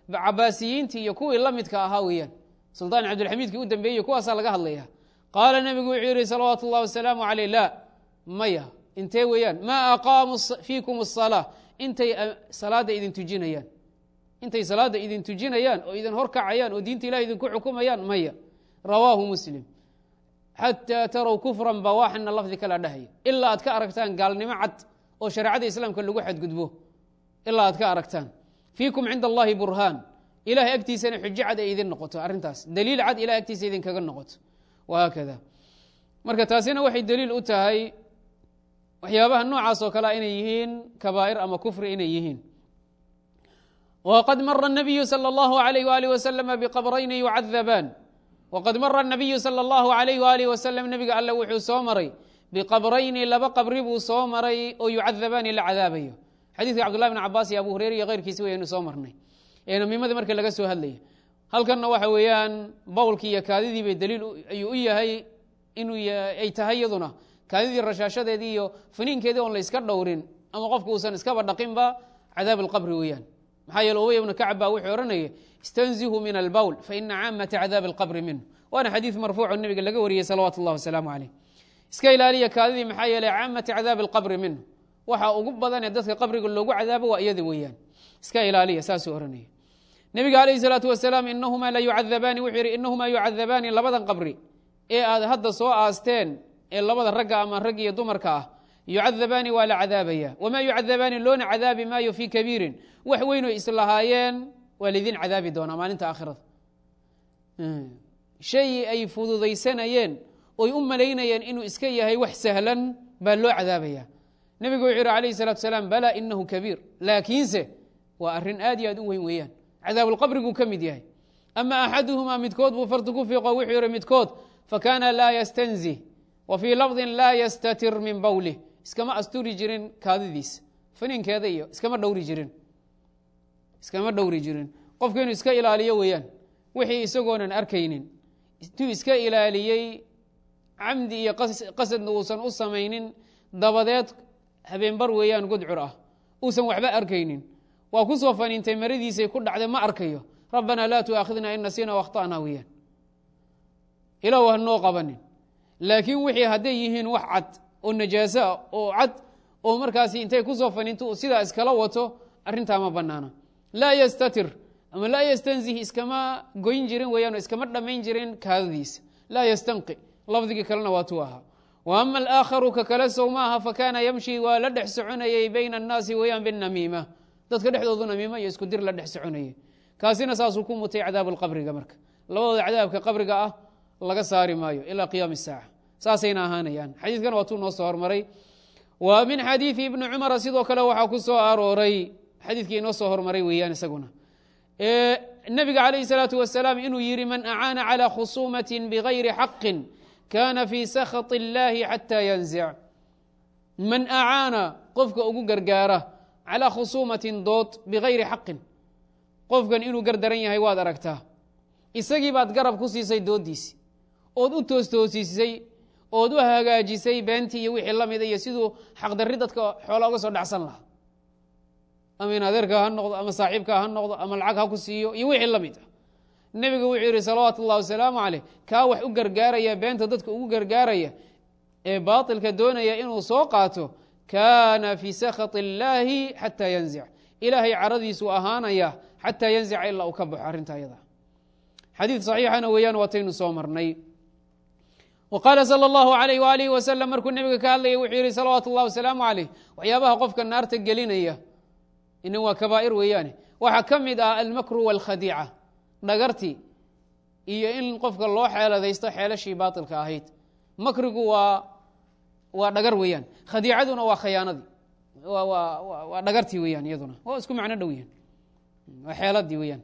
cabaasiyiintii iyo kuwii la midka ahaa weeyaan suldaan cabdilxamiidkii u dambeeyey kuwaasaa laga hadlaya qaala nebigu wuxuu yihi salawaatu اllah wasalaamu aleyh la maya intee weeyaan maa aqaamuu fiikum الsalaa intay salaada idin tujinayaan intay salaada idin tujinayaan oo idin horkacayaan oo diinta ilahi idinku xukumayaan maya rawaahu muslim xataa tarow kufran bawaaxina lafdi kala dhahaya ilaa aad ka aragtaan gaalnimo cad oo shareecada islaamka lagu xadgudbo ilaa aad ka aragtaan fiikum cinda allahi burhaan ilahay agtiisana xujo cad ay idin noqoto arrintaas daliil cad ilahay agtiisa idinkaga noqoto wahaakada marka taasina waxay daliil u tahay waxyaabaha noocaas oo kalea inay yihiin kabaa'ir ama kufri inay yihiin wqad mara الnabiyu salى اllahu عalayh walih waslama bqabrayni yucadabaan wqad mara الnabiyu salى اllahu عalayh walih wasalam nebiga alle wuxuu soo maray biqabrayni laba qabri buu soo maray oo yucadabaani la cadaabayo xadiidka cabdullahi bn cabaas iyo abu hureyre iyo keyrkiisi waynu soo marnay ee namimadii marka laga soo hadlaya halkanna waxa weeyaan bowlkii iyo kaadidii bay daliil ayuu u yahay inuu ay tahay iyaduna kaadidii rashaashadeedii iyo faniinkeedii oon la iska dhowrin ama qofku uusan iskaba dhaqinba cadaab alqabri weeyaan maxaa yeele ubay ibnu kacab baa wuxuu odhanaya istanzihu min albowl faina caamata cadaabi alqabri minhu waana xadiid marfuuco nebiga laga wariyey salawaatu اllah wasalaamu caleyh iska ilaaliya kaadidii maxaa yeele caamata cadaabi alqabri minhu waxa ugu badanee dadka qabriga loogu cadaabo waa iyada weeyaan iska ilaaliya saasuu ohanaya nebiga alayh salaatu wasalaam inahumaa la yucadabaani wuxuu yihi inahumaa yucadabaani labadan qabri ee aad hadda soo aasteen ee labada ragga ama rag iyo dumarka ah yucadabaani waa la cadaabaya wamaa yucadabaani loona cadaabi maayo fii kabiirin wax weynoo islahaayeen waa laydin cadaabi doonaa maalinta aakhirada shay ay fududaysanayeen oy u malaynayeen inuu iska yahay wax sahlan baa loo cadaabaya nebigu wuxuu yihi alayh salatu salaam bala inahu kabiir laakiinse waa arrin aad iyo aad u weyn weeyaan cadaabulqabriguu ka mid yahay ama axaduhumaa midkood buu farti ku fiiqo wuxuu yihi midkood fakana laa yastanzih wa fii lafdin laa yastatir min bowlih iskama asturi jirin kaadidiisa faniinkeeda iyo iskama dhowri jirin iskama dhowri jirin qofku inuu iska ilaaliyo weeyaan wixii isagoonan arkaynin intuu iska ilaaliyey camdi iyo qasadna uusan u samaynin dabadeed habeenbar weeyaan gudcur ah uusan waxba arkaynin waa ku soo faniintay maradiisay ku dhacday ma arkayo rabbanaa laa tuaakhidna in nasiina wakhta'na weeyaan ilaw hanoo qabanin laakiin wixii hadday yihiin wax cad oo najaasoa oo cad oo markaasi intay kusoo faniinto sidaa iskala wato arrintaa ma banaana laa yastatir ama laa yastanzih iskama goyn jirin weeyaan oo iskama dhammayn jirin kaadadiisa laa yastanqi lafdigii kalena waa tuu ahaa wa ama alaakharu ka kale sow maaha fakaana yamshi waa la dhex soconayey bayna annaasi weeyaan binamiima dadka dhexdoodu namiimo iyo isku dir la dhex soconayey kaasina saasuu ku mutay cadaabuulqabriga marka labadooda cadaabka qabriga ah laga saari maayo ilaa qiyaami saaca saasayna ahaanayaan xadiidkan waa tuu noo soo hormaray wa min xadiidi ibni cumara sidoo kale waxaa ku soo arooray xadiidkii inoo soo hormaray weeyaan isaguna nebiga calayh salaatu wasalaam inuu yihi man acaana calى khusuumati bigayri xaqin kana fii sakhaط اllahi xata yanzic man acaana qofka ugu gargaara calىa khusuumatin dood bigayri xaqin qofkan inuu gardaran yahay waad aragtaa isagii baad garab ku siisay dooddiisi ood u toostoosisay ood u hagaajisay beentii iyo wixii la mida iyo siduu xaqdarri dadka xoola uga soo dhacsan lahaa ama in adeerka ha noqdo ama saaxiibka ha noqdo ama lacag ha ku siiyo iyo wixii la mid ah nebigu wuxuu yihi salawaatu ullahi wasalaamu caleyh kaa wax u gargaaraya beenta dadka ugu gargaaraya ee baatilka doonaya inuu soo qaato kaana fii sakhaط illaahi xataa yanzic ilaahay caradiisuu ahaanaya xataa yanzica ilaa uu ka baxo arrinta ayada xadiid saxiixana weeyaan waataynu soo marnay wa qaala sala allahu alayh waalihi wasalam markuu nebiga ka hadlayay wuxuu yihi salawaatu ullahi wasalaamu caleyh waxyaabaha qofka naarta gelinaya ina waa kabaa'ir weeyaane waxaa ka mid ah almakru walkhadiica dhagartii iyo in qofka loo xeeladaysto xeelashii baatilka ahayd makrigu waa waa dhagar weeyaan khadiicaduna waa khayaanadii waa dhagartii weeyaan iyaduna waa isku macno dhow yahan waa xeeladii weeyaan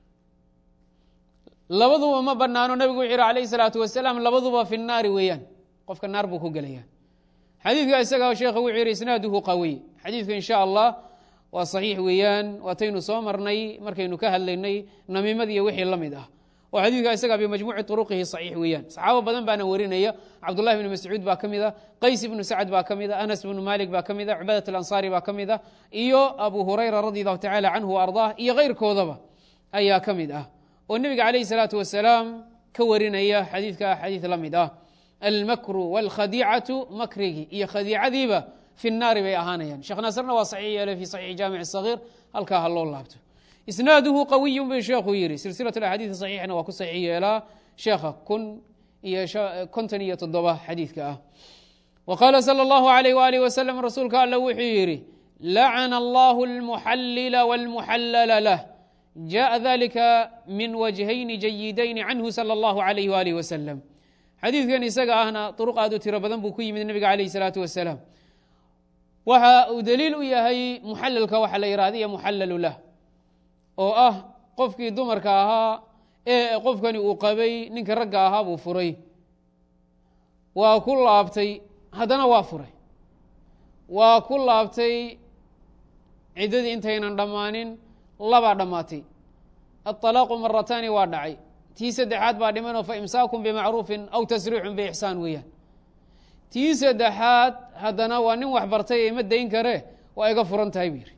labaduba ma banaano nabigu wuxuu yihi alayh salaatu wasalaam labaduba fi naari weeyaan qofka naar buu ku gelaya xadiidka isaga sheekha wuxuu yihi isnaaduhu qawiy xadiidku in sha allah waa saxiix weeyaan waataynu soo marnay markaynu ka hadlaynay namiimadi iyo wixii la mid ah oo xadiidka isaga bimajmuuci turuqihi saxiix weeyaan saxaabo badan baana warinaya cabdullahi bni mascuud baa ka mid a qays ibnu sacd baa ka mid a anas bnu malik baa ka mid a cubadat alansaari baa ka mid a iyo abu hurayra radi allahu tacala canhu wa ardaah iyo keyrkoodaba ayaa ka mid ah oo nebiga calayhi salaatu wasalaam ka warinaya xadiidka xadiid la mid ah almakru wاlkhadiicatu makrigi iyo khadiicadiiba fi naari bay ahaanayaan sheekh naasirna waa saxiix yeelay fi saxiixi jaamic sagiir halkaa ha loo laabto isnaaduhu qawiyun bay sheekhu yidhi silsilat axaadiid saxiixna waa ku saxiix yeelaa sheekha kun iyo konton iyo toddoba xadiidka ah wa qaala salى اllahu alayh waalih wasalam rasuulka alla wuxuu yidhi lacana allahu almuxallila wاlmuxallala lah jaءa dalika min wajhayni jayidayni canhu salى اllahu alayh waalih wasalam xadiidkan isaga ahna duruq aad u tiro badan buu ku yimid nebiga calayh salaatu wasalaam waxa uu daliil u yahay muxalalka waxa la yihahda iyo muxallalu lah oo ah qofkii dumarka ahaa ee qofkani uu qabay ninka ragga ahaa buu furay waa ku laabtay haddana waa furay waa ku laabtay ciddadii intaynan dhammaanin labaa dhammaatay aطalaaqu marataani waa dhacay tii saddexaad baa dhimanoo fa imsaakun bimacruufin aw tasriixun biixsaan weeyaan tii saddexaad haddana waa nin wax bartay ee ma dayn kare waa iga furan tahay buu yidhi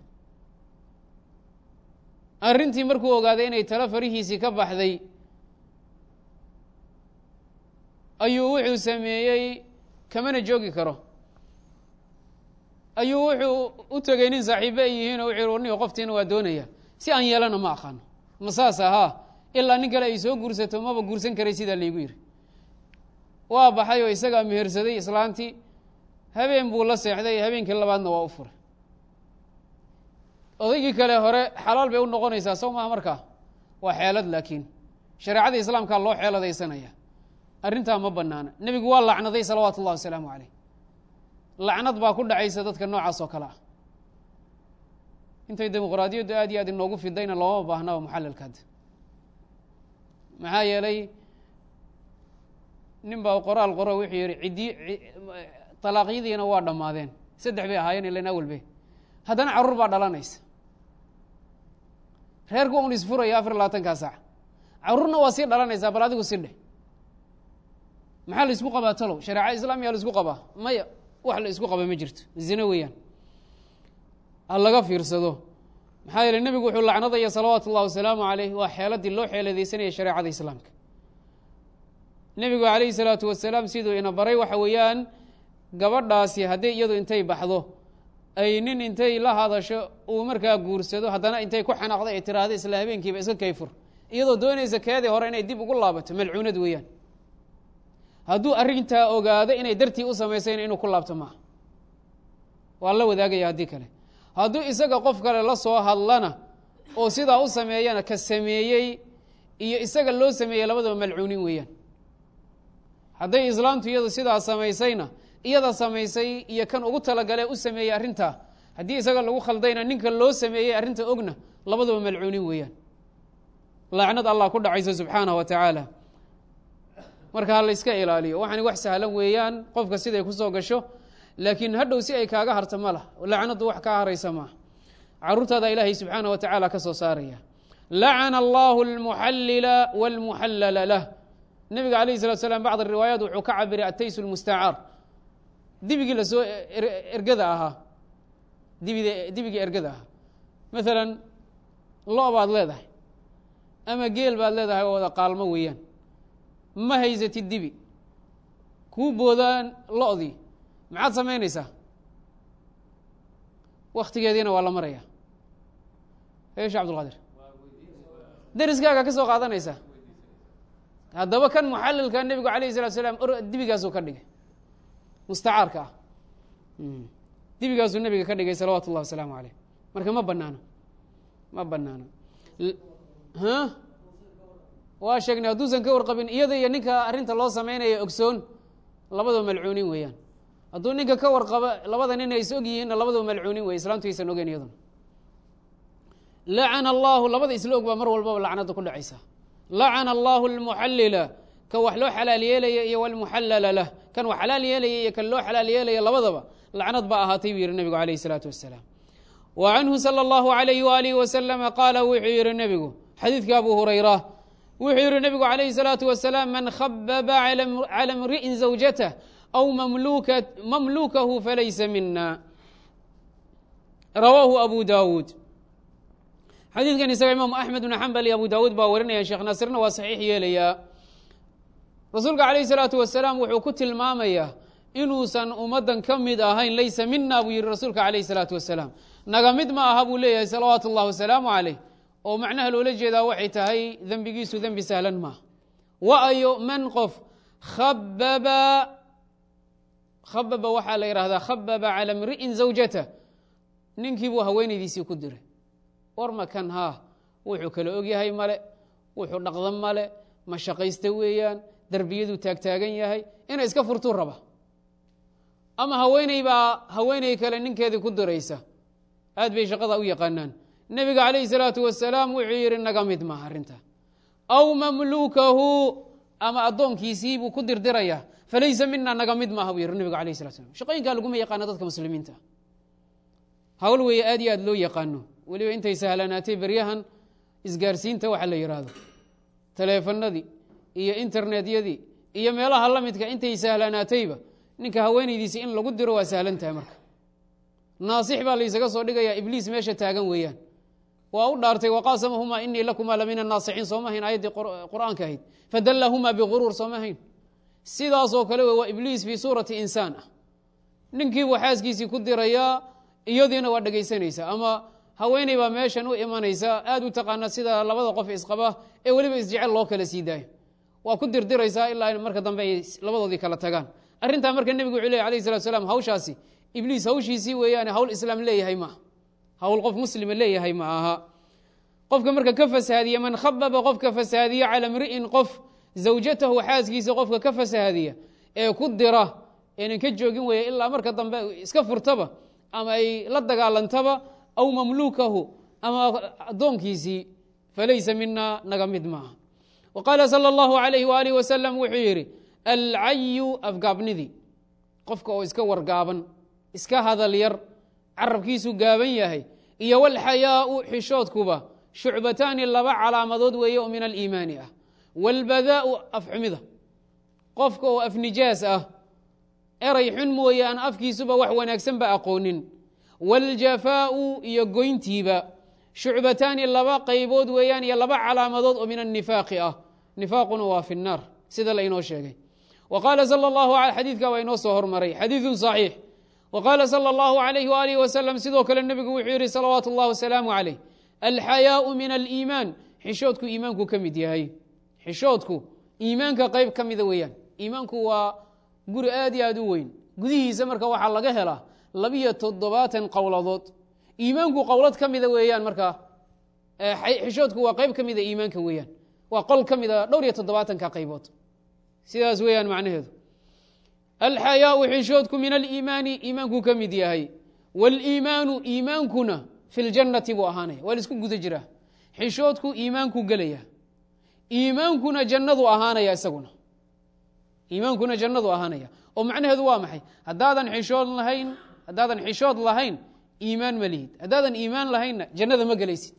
arrintii markuu ogaaday inay talo farihiisii ka baxday ayuu wuxuu sameeyey kamana joogi karo ayuu wuxuu u tegey nin saaxiibe ay yihiin oo wuxuu warniyo qoftiina waa doonaya si aan yeelana ma aqaano ma saas ahaa ilaa nin kale ay soo guursato maba guursan karay sidaa laygu yidhi waa baxay oo isagaa mehersaday islaantii habeen buu la seexday habeenkii labaadna waa u furay odaygii kale hore xalaal bay u noqonaysaa sow maha markaa waa xeelad laakiin shareecada islaamkaa loo xeeladaysanaya arrintaa ma banaana nebigu waa lacnaday salawaatu ullahi wasalaamu caleyh lacnad baa ku dhacaysa dadka noocaas oo kale ah intay dimuqraadiyaddu aad iyo aad inoogu fidayna looma baahnaba muxalalka hadda maxaa yeelay nin baa qoraal qoro wuxuu yihi ciddi talaaqyadiina waa dhammaadeen saddex bay ahaayeen ilan awalbe haddana carruur baa dhalanaysa reerku un isfuraya afar labaatankaa saac carruurna waa sii dhalanaysaa bal adigu si dheh maxaa la isku qabaa talow shareeca islaamiya la isku qabaa maya wax la isku qaba ma jirto zine weeyaan ha laga fiirsado maxaa yeele nebigu wuxuu lacnadaya salawaatu ullahi wasalaamu caleyh waa xeeladii loo xeeladaysanaya shareecada islaamka nebigu calayhi salaatu wasalaam siduu ina baray waxa weeyaan gabadhaasi haddii iyadu intay baxdo ay nin intay la hadasho uu markaa guursado haddana intay ku xanaaqda ay tiraahdo isla habeenkiiba iska kayfur iyadoo doonaysa keedii hore inay dib ugu laabato malcuunad weeyaan hadduu arrintaa ogaado inay dartii u samaysayna inuu ku laabto maaha waa la wadaagaya haddii kale hadduu isaga qof kale la soo hadlana oo sidaa u sameeyana ka sameeyey iyo isaga loo sameeyey labadaba malcuunin weeyaan hadday islaamtu iyadu sidaa samaysayna iyada samaysay iyo kan ugu talagalee u sameeyey arrintaa haddii isaga lagu khaldayna ninka loo sameeyey arrinta ogna labadaba malcuunin weeyaan laacnad allah ku dhacaysa subxaanah wa tacaala marka ha la yska ilaaliyo waxaani wax sahlan weeyaan qofka siday kusoo gasho laakiin hadhow si ay kaaga harta ma lah lacnaddu wax kaa haraysa maaha caruurtaada ilaahay subxaanah wa tacaala ka soo saaraya lacana allahu almuxallila wاlmuxallala lah nebiga alayh salatu slam bacd riwaayaat wuxuu ka cabiray atays lmustacaar dibigii lasoo ergada ahaa dibid dibigii ergada ahaa maalan lo baad leedahay ama geel baad leedahay oo wada qaalmo weeyaan ma haysatid dibi kuu boodaan lo-dii maxaad samaynaysaa waktigeediina waa la maraya eesha cabdulqaadir deriskaaga ka soo qaadanaysaa haddaba kan muxalilka nebigu alayh salatu salaam dibigaasuu ka dhigay mustacaarka ah dibigaasuu nebiga ka dhigay salawaatu ullahi wasalaamu aleyh marka ma banaano ma banaano waa sheegnay hadduusan ka warqabin iyada iyo ninka arrinta loo sameynaya ogsoon labadaba malcuunin weeyaan hadduu ninka ka warqabo labada nin ays og yihiinna labadaba malcuunin wey islaamtu aysan ogeyn iyaduna lacana allahu labada isla og baa mar walbaba lacnada ku dhacaysa lacana allahu almuxallila kan wax loo xalaal yeelaya iyo walmuxallala lah kan wax xalaal yeelaya iyo kan loo xalaal yeelaya labadaba lacnad baa ahaatay buu yihi nebigu alayh isalaatu wasalaam wa canhu salى اllahu alayhi waalihi wasalama qaala wuxuu yihi nebigu xadiidka abu hurayra wuxuu yihi nebigu alayhi الsalaatu wasalaam man khababa calى mri'in zawjatah aw mamlukahu falaysa mina rawaahu abu dawuud xadiidkan isaga imaamu axmed bn xambal iyo abu daawuud baa warinaya sheekh naasirna waa saxiix yeelayaa rasuulka calayhi salaatu wasalaam wuxuu ku tilmaamayaa inuusan ummaddan ka mid ahayn laysa mina buu yihi rasuulka calayhi salaatu wasalaam naga mid ma aha buu leeyahay salawaatu اllah wasalaamu calayh oo macnaha loola jeedaa waxay tahay dembigiisu dembi sahlan maaha waayo man qof khababa khababa waxaa la yidhahdaa khababa cala mri'in zawjata ninkii buu haweenaydiisii ku diray warma kan haa wuxuu kala ogyahay male wuxuu dhaqda male ma shaqaysta weeyaan derbiyaduu taagtaagan yahay inay iska furtuu raba ama haweeney baa haweeney kale ninkeedii ku diraysa aad bay shaqada u yaqaanaan nebiga calayhi salaatu wasalaam wuxuu yidhi naga mid maaha arrinta aw mamluukahu ama addoonkiisii buu ku dirdiraya falaysa mina naga mid maaha buu yihi nebiga alayh salat slam shaqooyinkaa laguma yaqaano dadka muslimiinta hawl weeye aad iyo aad loo yaqaano weliba intay sahlanaatay beryahan isgaarsiinta waxa la yidhaahdo taleefanadii iyo internetyadii iyo meelaha la midka intay sahlanaatayba ninka haweenaydiisi in lagu diro waa sahlan tahay marka naasix baa laysaga soo dhigayaa ibliis meesha taagan weeyaan waa u dhaartay waqaasamahumaa inii lakumaa la min annaasixiin sooma hayn aayaddii qur'aanka ahayd fadallahumaa biguruur sooma hayn sidaasoo kale waa ibliis fii suurati insaan ah ninkiibuu xaaskiisii ku dirayaa iyadiina waa dhegaysanaysa ama haweeney baa meeshan u imanaysa aad u taqaana sida labada qof isqaba ee weliba isjecel loo kala sii daayo waa ku dirdiraysaa ilaa marka dambe ay labadoodii kala tagaan arrintaa marka nebigu wuxuu ley alayh salatu salaam hawshaasi ibliis hawshiisii weeyaane hawl islaam leeyahay maaha hawl qof muslima leeyahay ma aha qofka marka ka fasahaadiya man khababa qofka fasahaadiya cala mri'in qof zawjatahu xaaskiisa qofka ka fasahaadiya ee ku dira eenan ka joogin weeye ilaa marka dambe iska furtaba ama ay la dagaalantaba aw mamluukahu ama addoonkiisii falaysa mina naga mid maaha wa qaala sala allahu alayh waalih wasalam wuxuu yidhi alcayu afgaabnidii qofka oo iska wargaaban iska hadal yar carabkiisu gaaban yahay iyo walxayaau xishoodkuba shucbataani laba calaamadood weeye oo min aliimaani ah walbadaau afxumida qofka oo afnijaas ah eray xun mooye aan afkiisuba wax wanaagsanba aqoonin waljafaau iyo goyntiiba shucbataani laba qaybood weeyaan iyo laba calaamadood oo min annifaaqi ah nifaaquna waa fi nnaar sida lainoo sheegay wa qaala sal llahu xadiidka waa inoo soo hormaray xadiidun saxiix wa qaala sala allahu alayh waalihi wasalam sidoo kale nebigu wuxuu yidhi salawaatu اllah wasalaamu calayh alxayaau min aliimaan xishoodku iimaanku ka mid yahay xishoodku iimaanka qayb ka mida weeyaan iimaanku waa guri aad iyo aad u weyn gudihiisa marka waxaa laga helaa labiyo toddobaatan qowladood iimaanku qowlad ka mida weeyaan marka xishoodku waa qayb ka mida iimaanka weeyaan waa qol ka mida dhowr iyo toddobaatanka qaybood sidaas weeyaan macnaheedu alxayaau xishoodku min aliimaani iimaanku ka mid yahay wاliimaanu iimaankuna fi ljannati buu ahaanaya waa laisku guda jiraa xishoodku iimaanku gelaya iimaankuna jannadu ahaanaya isaguna iimaankuna jannadu ahaanaya oo macnaheedu waa maxay haddaadan xishood lahayn haddaadan xishood lahayn iimaan ma lihid haddaadan iimaan lahaynna jannada ma gelaysid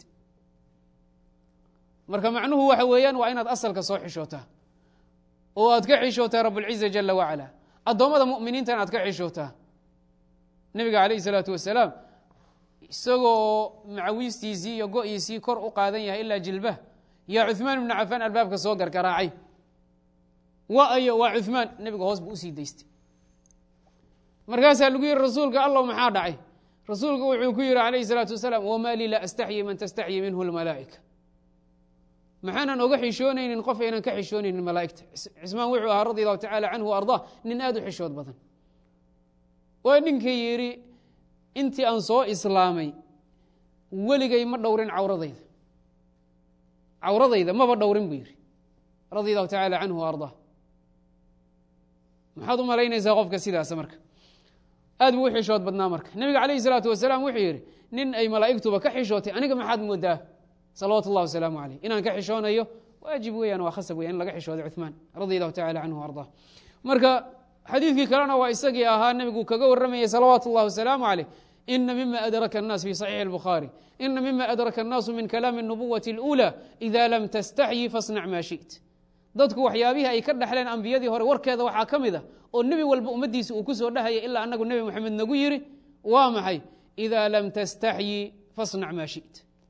marka macnuhu waxa weeyaan waa inaad asalka soo xishootaa oo aad ka xishootaa rabulciza jala wacala addoommada mu'miniintana aad ka xishootaa nebiga calayhi salaatu wasalaam isagoo macawiistiisii iyo go-iisii kor u qaadan yahay ilaa jilbah yaa cuثmaan ibnu cafaan albaabka soo gargaraacay wa ayo waa cuثmaan nebiga hoos buu usii daystay markaasaa lagu yihi rasuulka allow maxaa dhacay rasuulku wuxuu ku yihi calayhi salaatu wasalaam wama lii laa astaxyi man tastaxyi minhu lmalaa'ika maxaanan oga xishoonaynin qof aynan ka xishoonaynin malaa'igta cismaan wuxuu ahaa radi allahu tacala canhu o ardaa nin aad u xishood badan waa ninkii yidhi intii aan soo islaamay weligay ma dhowrin cawradayda cawradayda maba dhowrin buu yidhi radi allahu tacala canhu o ardaa maxaad u malaynaysaa qofka sidaasa marka aad buu u xishood badnaa marka nebiga calayhi salaatu wasalaam wuxuu yidhi nin ay malaa'igtuba ka xishootay aniga maxaad moodaa salawaatu اllah wasalaamu aleyh inaan ka xishoonayo waajib weeyaan waa khasab weya in laga xishooday cuثmaan radi allahu tacala canhu o ardaa marka xadiidkii kalena waa isagii ahaa nebigu kaga waramayay salawaatu اllah wasalaamu aleyh ina mima adraka الnas fi صaxiixi اlbukhaari ina mima adraka الnaasu min kalaami الnubuwati اlأulى ida lam tastaxyi fasnac ma shiئt dadku waxyaabihii ay ka dhexleen ambiyadii hore warkeeda waxaa ka mid a oo nebi walba ummaddiisa uu ku soo dhahaya ilaa anagu nebi moxamed nagu yiri waa maxay ida lam tastaxyi fasnac ma shiئt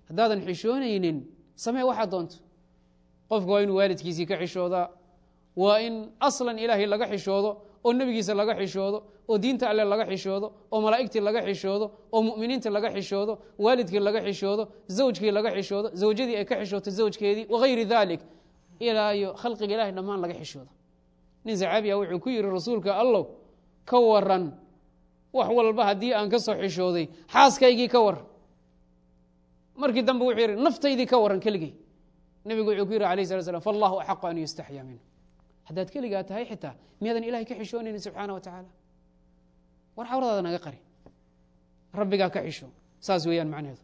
haddaadan xishoonaynin samee waxaa doonto qofka waa inuu waalidkiisii ka xishoodaa waa in aslan ilaahay laga xishoodo oo nebigiisa laga xishoodo oo diinta alle laga xishoodo oo malaa'igtii laga xishoodo oo mu'miniinta laga xishoodo waalidkii laga xishoodo zawjkii laga xishoodo zawjadii ay ka xishooto zawjkeedii wagayri dalik ilaa iyo khalqiga ilahay dhammaan laga xishoodo nin saxaabiya wuxuu ku yihi rasuulka allow ka waran wax walba haddii aan ka soo xishooday xaaskaygii ka waran markii dambe wuxuu yihi naftaydii ka waran keligey nebigu wuxuu ku yihi alayh sala slam fallahu axaqu an yustaxyaa minhu haddaad keligaa tahay xitaa miyaadan ilahay ka xishoonaynin subxaana wa tacaala war xawradaada naga qari rabbigaa ka xisho saas weeyaan macnaheedu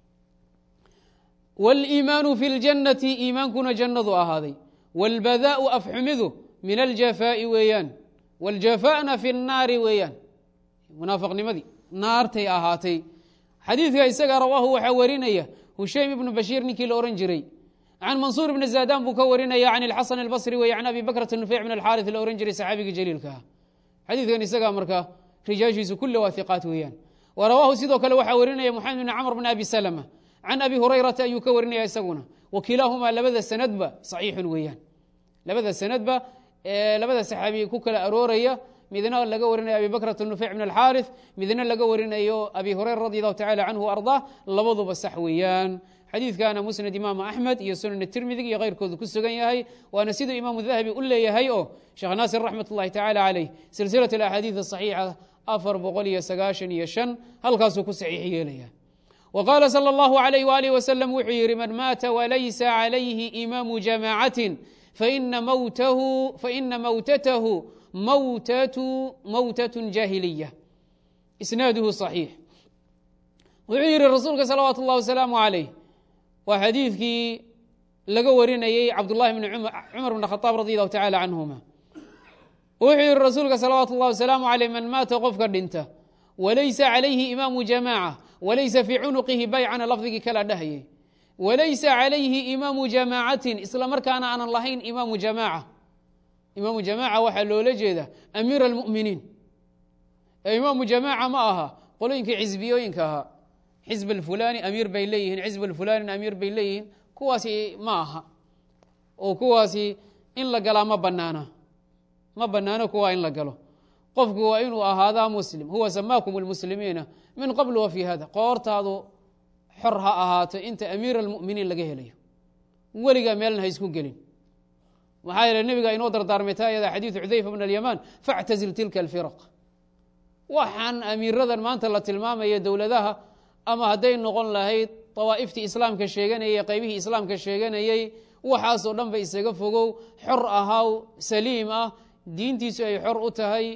wاliimaanu fi اljannati iimaankuna jannadu ahaaday wاlbadaau afxumidu min aljafaa'i weeyaan wاljafa'na fi الnaari weeyaan munaafiqnimadii naartay ahaatay xadiidka isaga rawaahu waxaa warinaya hushaym ibnu bashiir ninkii la ohan jiray can mansuur ibni zadan buu ka warinaya can ilxasan albasri wey can abi bakrata nufeyc min alxaaris la ohan jiray saxaabigii jaliilka ah xadiidkan isagaa markaa rijaashiisu kulle waa hiqaat weeyaan wa rawaahu sidoo kale waxaa warinaya moxamed bn camr bn abi salama can abi hurayrata ayuu ka warinaya isaguna wa kilaahumaa labada sanadba saxiixun weeyaan labada sanadba labada saxaabi ku kala arooraya midna laga warinayo abi bakrata nufeyc min alxaaris midna laga warinayo abi hurayra radi allahu tacala canhu ardaa labaduba sax weeyaan xadiidkana musnad imaamu axmed iyo sunan tirmidi iyo keyrkoodu ku sugan yahay waana siduu imaamu dahabi u leeyahay oo sheekh naasir raxmat ullahi tacaala caleyh silsilat alaxaadiid asaxiixa afar boqol iyo sagaashan iyo shan halkaasuu ku saxiix yeelaya wa qaala sala allahu alayh waalih wasalam wuxuu yihi man maata walaysa calayhi imaamu jamaacatin faina mawtahu faina mawtatahu mawtatu mawtatun jaahiliya isnaaduhu صaxiix wuxuu yihi rasuulka salawaatu اllah wasalaamu calayh waa xadiidkii laga warinayey cabdullahi bni cumar bn khaaab radi allahu tacala canhuma wuxuu yihi rasuulka salawaatu اllah wasalaamu aleyh man maata qofka dhinta walaysa calayhi imaamu jamaaca walaysa fii cunuqihi baycana lafdigii kala dhahayey walaysa calayhi imaamu jamaacatin isla markaana aanan lahayn imaamu jamaaca imaamu jamaaca waxaa loola jeeda amiir almuminiin ee imaamu jamaaca ma aha qolooyinkii xisbiyooyinka ahaa xizb alfulani amiir bay leeyihiin xizb alfulanin amiir bay leeyihiin kuwaasi ma aha oo kuwaasi in la galaa ma banaana ma banaano kuwaa in la galo qofku waa inuu ahaadaa muslim huwa samaakum lmuslimiina min qabl wa fi hada qoortaadu xor ha ahaato inta amiir almuminiin laga helayo weligaa meelna ha isku gelin maxaa yeele nebiga inoo dardaarmay taa ayada xadiidu xudayfa bn alymaan factazil tilka alfiraq waxaan amiiradan maanta la tilmaamaya dowladaha ama hadday noqon lahayd dawaa'iftii islaamka sheeganayay qaybihii islaamka sheeganayey waxaasoo dhan ba isaga fogow xor ahaw saliim ah diintiisu ay xor u tahay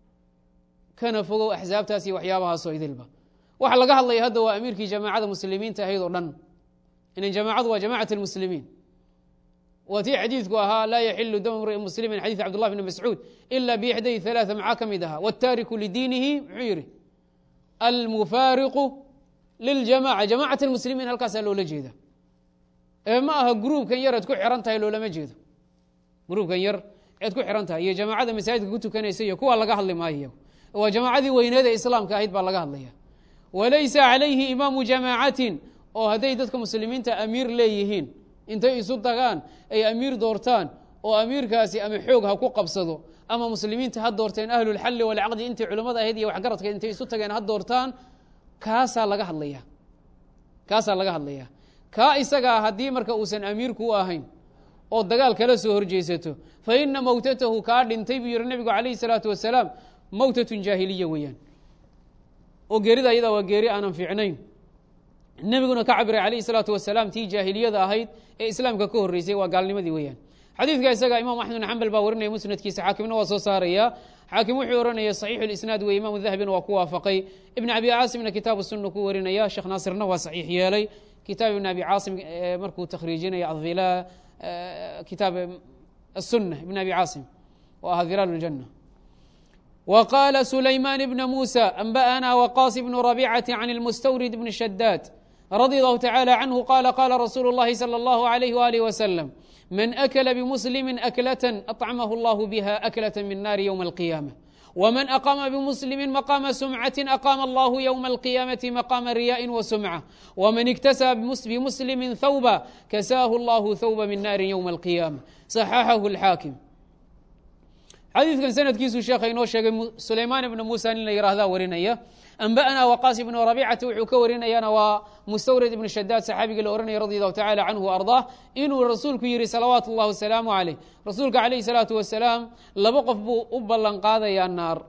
kana fogow axsaabtaas iyo waxyaabahaasoo idilba waxa laga hadlaya hadda waa amiirkii jamaacada muslimiinta ahayd oo dhan inan jamaacadu waa jamacat lmuslimiin waa tii xadiidku ahaa laa yaxilu dam mri muslimin xadiid cabdullah bni mascuud ila bixday ثalaaثa maxaa ka mid ahaa wاtaariku lidiinihi muxuu yihi almufaariqu liljamaca jamacat اlmuslimiin halkaasaa loola jeeda ee ma aha gruubkan yar eed ku xiran tahay loolama jeedo gruubkan yar eed ku xiran tahay iyo jamaacada masaajidka ku tukanaysa iyo kuwa laga hadli maayo waa jamaacadii weyneed ee islaamka ahayd baa laga hadlaya walaysa calayhi imaamu jamaacatin oo hadday dadka muslimiinta amiir leeyihiin intay isu tagaan ay amiir doortaan oo amiirkaasi ama xoog ha ku qabsado ama muslimiinta ha doorteen ahlulxalli walcaqdi intii culimmada ahayd iyo waxgaradka intay isu tageen ha doortaan kaasaa laga hadlaya kaasaa laga hadlaya kaa isagaa haddii marka uusan amiirku u ahayn oo dagaal kala soo horjeesato fa ina mowtatahu kaa dhintay buu yihi nebigu calayhi salaatu wasalaam mowtatun jaahiliya weeyaan oo geerida ayadaa waa geeri aanan fiicnayn nebiguna ka cabiray calayhi salaatu wasalaam tii jaahiliyada ahayd ee islaamka ka horreysay waa gaalnimadii weeyaan xadiidka isaga imam axmed bn xambal baa warinaya musnadkiisa xaakimna waa soo saaraya xaakim wuxuu ohanaya saxiixu lisnaad wey imaamu dahabina waa ku waafaqay ibn abi caasimna kitaabu sunna ku warinaya sheekh naasirna waa saxiix yeelay kitaab ibn abi caasim markuu takhriijinaya adila kitaab asunna ibn abi caasim oo aha hilaal اljana وqاla سulayman بn muسى أنbأna وqاs بن ربيcة عن المstwrd بن شhdاd رضي الله تعالى عنه qال qاla رsuل الlahi صلى الله عليه وآله وسلم من أkل بمسلم أكلة أطعمه الله بها أكلة من نار يوم القيامة wman aqama bmuslimi maqama sumcati aqama allahu ywma alqiyaamati maqama riyaءi wasumca wman iktasaba bimuslimi thawba kasaahu allahu thawba min naari ywma alqiyaama صaxaxahu اlxaakim xadiidkan sanadkiisu sheekha inoo sheegay sulaymaan ibna muusa nin la yihahdaa warinaya anba'na waqaas ibnu rabicata wuxuu ka warinayana waa mustawrid ibnu shadaad saxaabigii la ohanaya radi allahu tacala canhu wa ardaah inuu rasuulku yihi salawaatu اllahi wasalaamu calayh rasuulka calayhi salaatu wasalaam laba qof buu u ballan qaadayaa naar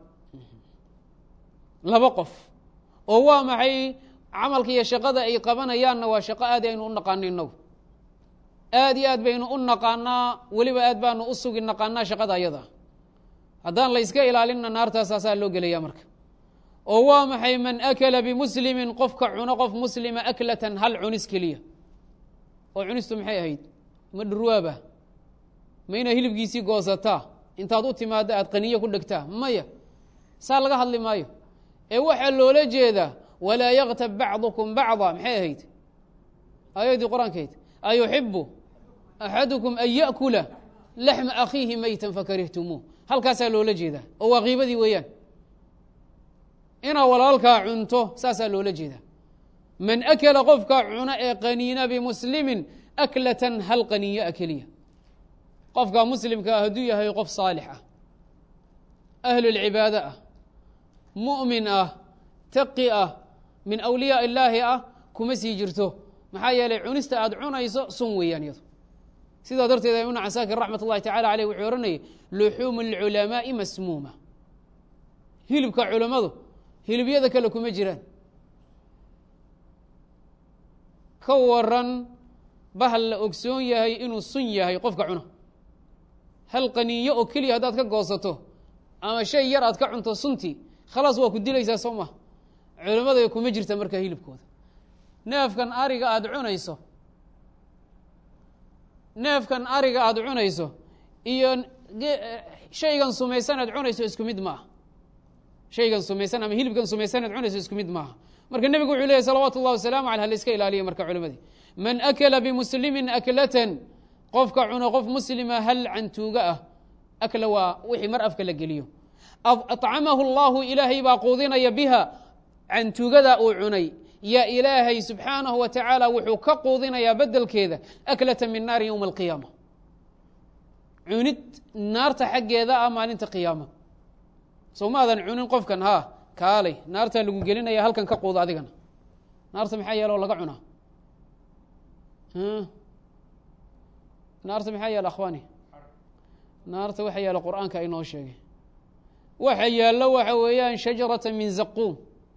laba qof oo waa maxay camalka iyo shaqada ay qabanayaanna waa shaqo aad aynu u naqaano inagu aad iyo aad baynu u naqaanaa weliba aad baanu u sugi naqaanaa shaqada ayada haddaan la yska ilaalinna naartaasaasaa loo gelaya marka oo waa maxay man akala bimuslimin qofka cuno qof muslima aklatan hal cunis keliya oo cunistu maxay ahayd ma dhurwaaba ma inaa hilibkiisii goosataa intaad u timaadda aad qaniyo ku dhegtaa maya saa laga hadli maayo ee waxaa loola jeedaa walaa yaktab bacdukum bacda maxay ahayd aayaddii qur-aankeyd ayuxibu axadukum an yaأkula laxma akhiihi maytan fakarihtumuuh halkaasaa loola jeedaa oo waa kiibadii weeyaan inaa walaalkaa cunto saasaa loola jeedaa man akala qofka cuna ee qaniina bimuslimin aklatan hal qaniyaa keliya qofka muslimkaa hadduu yahay qof saalix ah ahlulcibaado ah mu'min ah taqi ah min awliyaa illaahi ah kuma sii jirto maxaa yeelay cunista aad cunayso sun weeyaan iyado sidaa darteed ibn casaakir raxmat اllahi tacala aleyh wuxuu ohanayay luxuumu اlculamaaءi masmuuma hilibka culammadu hilibyada kale kuma jiraan ka waran bahal la ogsoon yahay inuu sun yahay qofka cuna hal qaniinyo oo keliya haddaad ka goosato ama shay yar aad ka cunto suntii khalaas waa ku dilaysaa soo ma culammada kuma jirta markaa hilibkooda neefkan ariga aada cunayso neefkan ariga aada cunayso iyo shaygan sumaysan aad cunayso isku mid maaha shaygan sumaysan ama hilibkan sumaysan aad cunayso isku mid maaha marka nebigu wuxuu leyahy salawaatu اllah wasalaamu aleh halaiska ilaaliya marka culimadii man akala bimuslimin aklatan qofka cuno qof muslima hal cantuuga ah akla waa wixii mar afka la geliyo acamahu اllahu ilaahay baa quudinaya biha cantuugada uu cunay yaa ilaahay subxaanahu wa tacaala wuxuu ka quudinayaa bedelkeeda aklata min naari ywma alqiyaama cunid naarta xaggeeda ah maalinta qiyaama soo ma adan cunin qofkan ha kaalay naartaa lagu gelinaya halkan ka quuda adigana naarta maxaa yeele oo laga cunaa naarta maxaa yeele akhwaani naarta waxa yaala qur'aanka inoo sheegay waxa yaallo waxa weeyaan shajarata min zaquum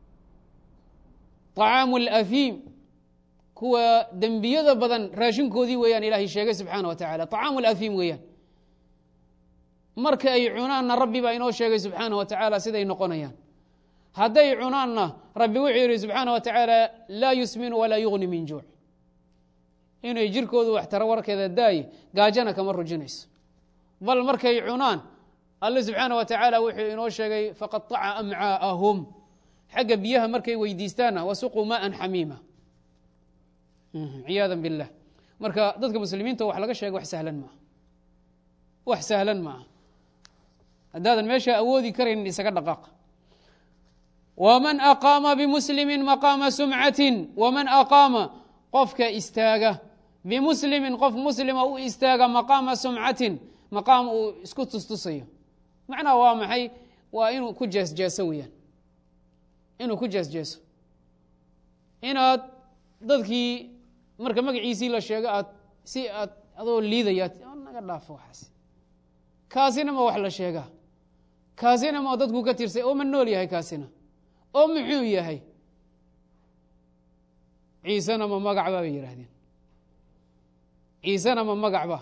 طacaamu اlأfiim kuwa dembiyada badan raashinkoodii weeyaan ilaahay sheegay subxaana wa tacala طacaamu اlأfiim weeyaan marka ay cunaanna rabbi baa inoo sheegay subxaana wa tacaala siday noqonayaan hadday cunaanna rabbi wuxuu yihi subxaana wa tacaala laa yusminu walaa yugni min juuc inay jirkoodu wax taro warkeeda daaye gaajana kama rujinayso bal markay cunaan alle subxaana wa tacaala wuxuu inoo sheegay faqaطaca amcaa'ahum xagga biyaha markay weydiistaanna wasuquu maaan xamiima ciyaada biاllah marka dadka muslimiinta wax laga sheega wax sahlan maaha wax sahlan maaha haddaadan meesha awoodi karaynin isaga dhaqaaq wman aqaama bimuslimi maqaama sumcatin waman aqaama qofka istaaga bimuslimin qof muslima u istaaga maqaama sumcatin maqaam uu isku tustusayo macnaha waa maxay waa inuu ku jeesjeeso weeyaan inuu ku jeesjeeso inaad dadkii marka magaciisii la sheego aad si aad adoo liidaya naga dhaafo waxaas kaasina ma wax la sheegaa kaasina ma dadku ka tirsay oo ma nool yahay kaasina oo muxuu yahay ciisena ma magacba bay yidhaahdeen ciisena ma magacba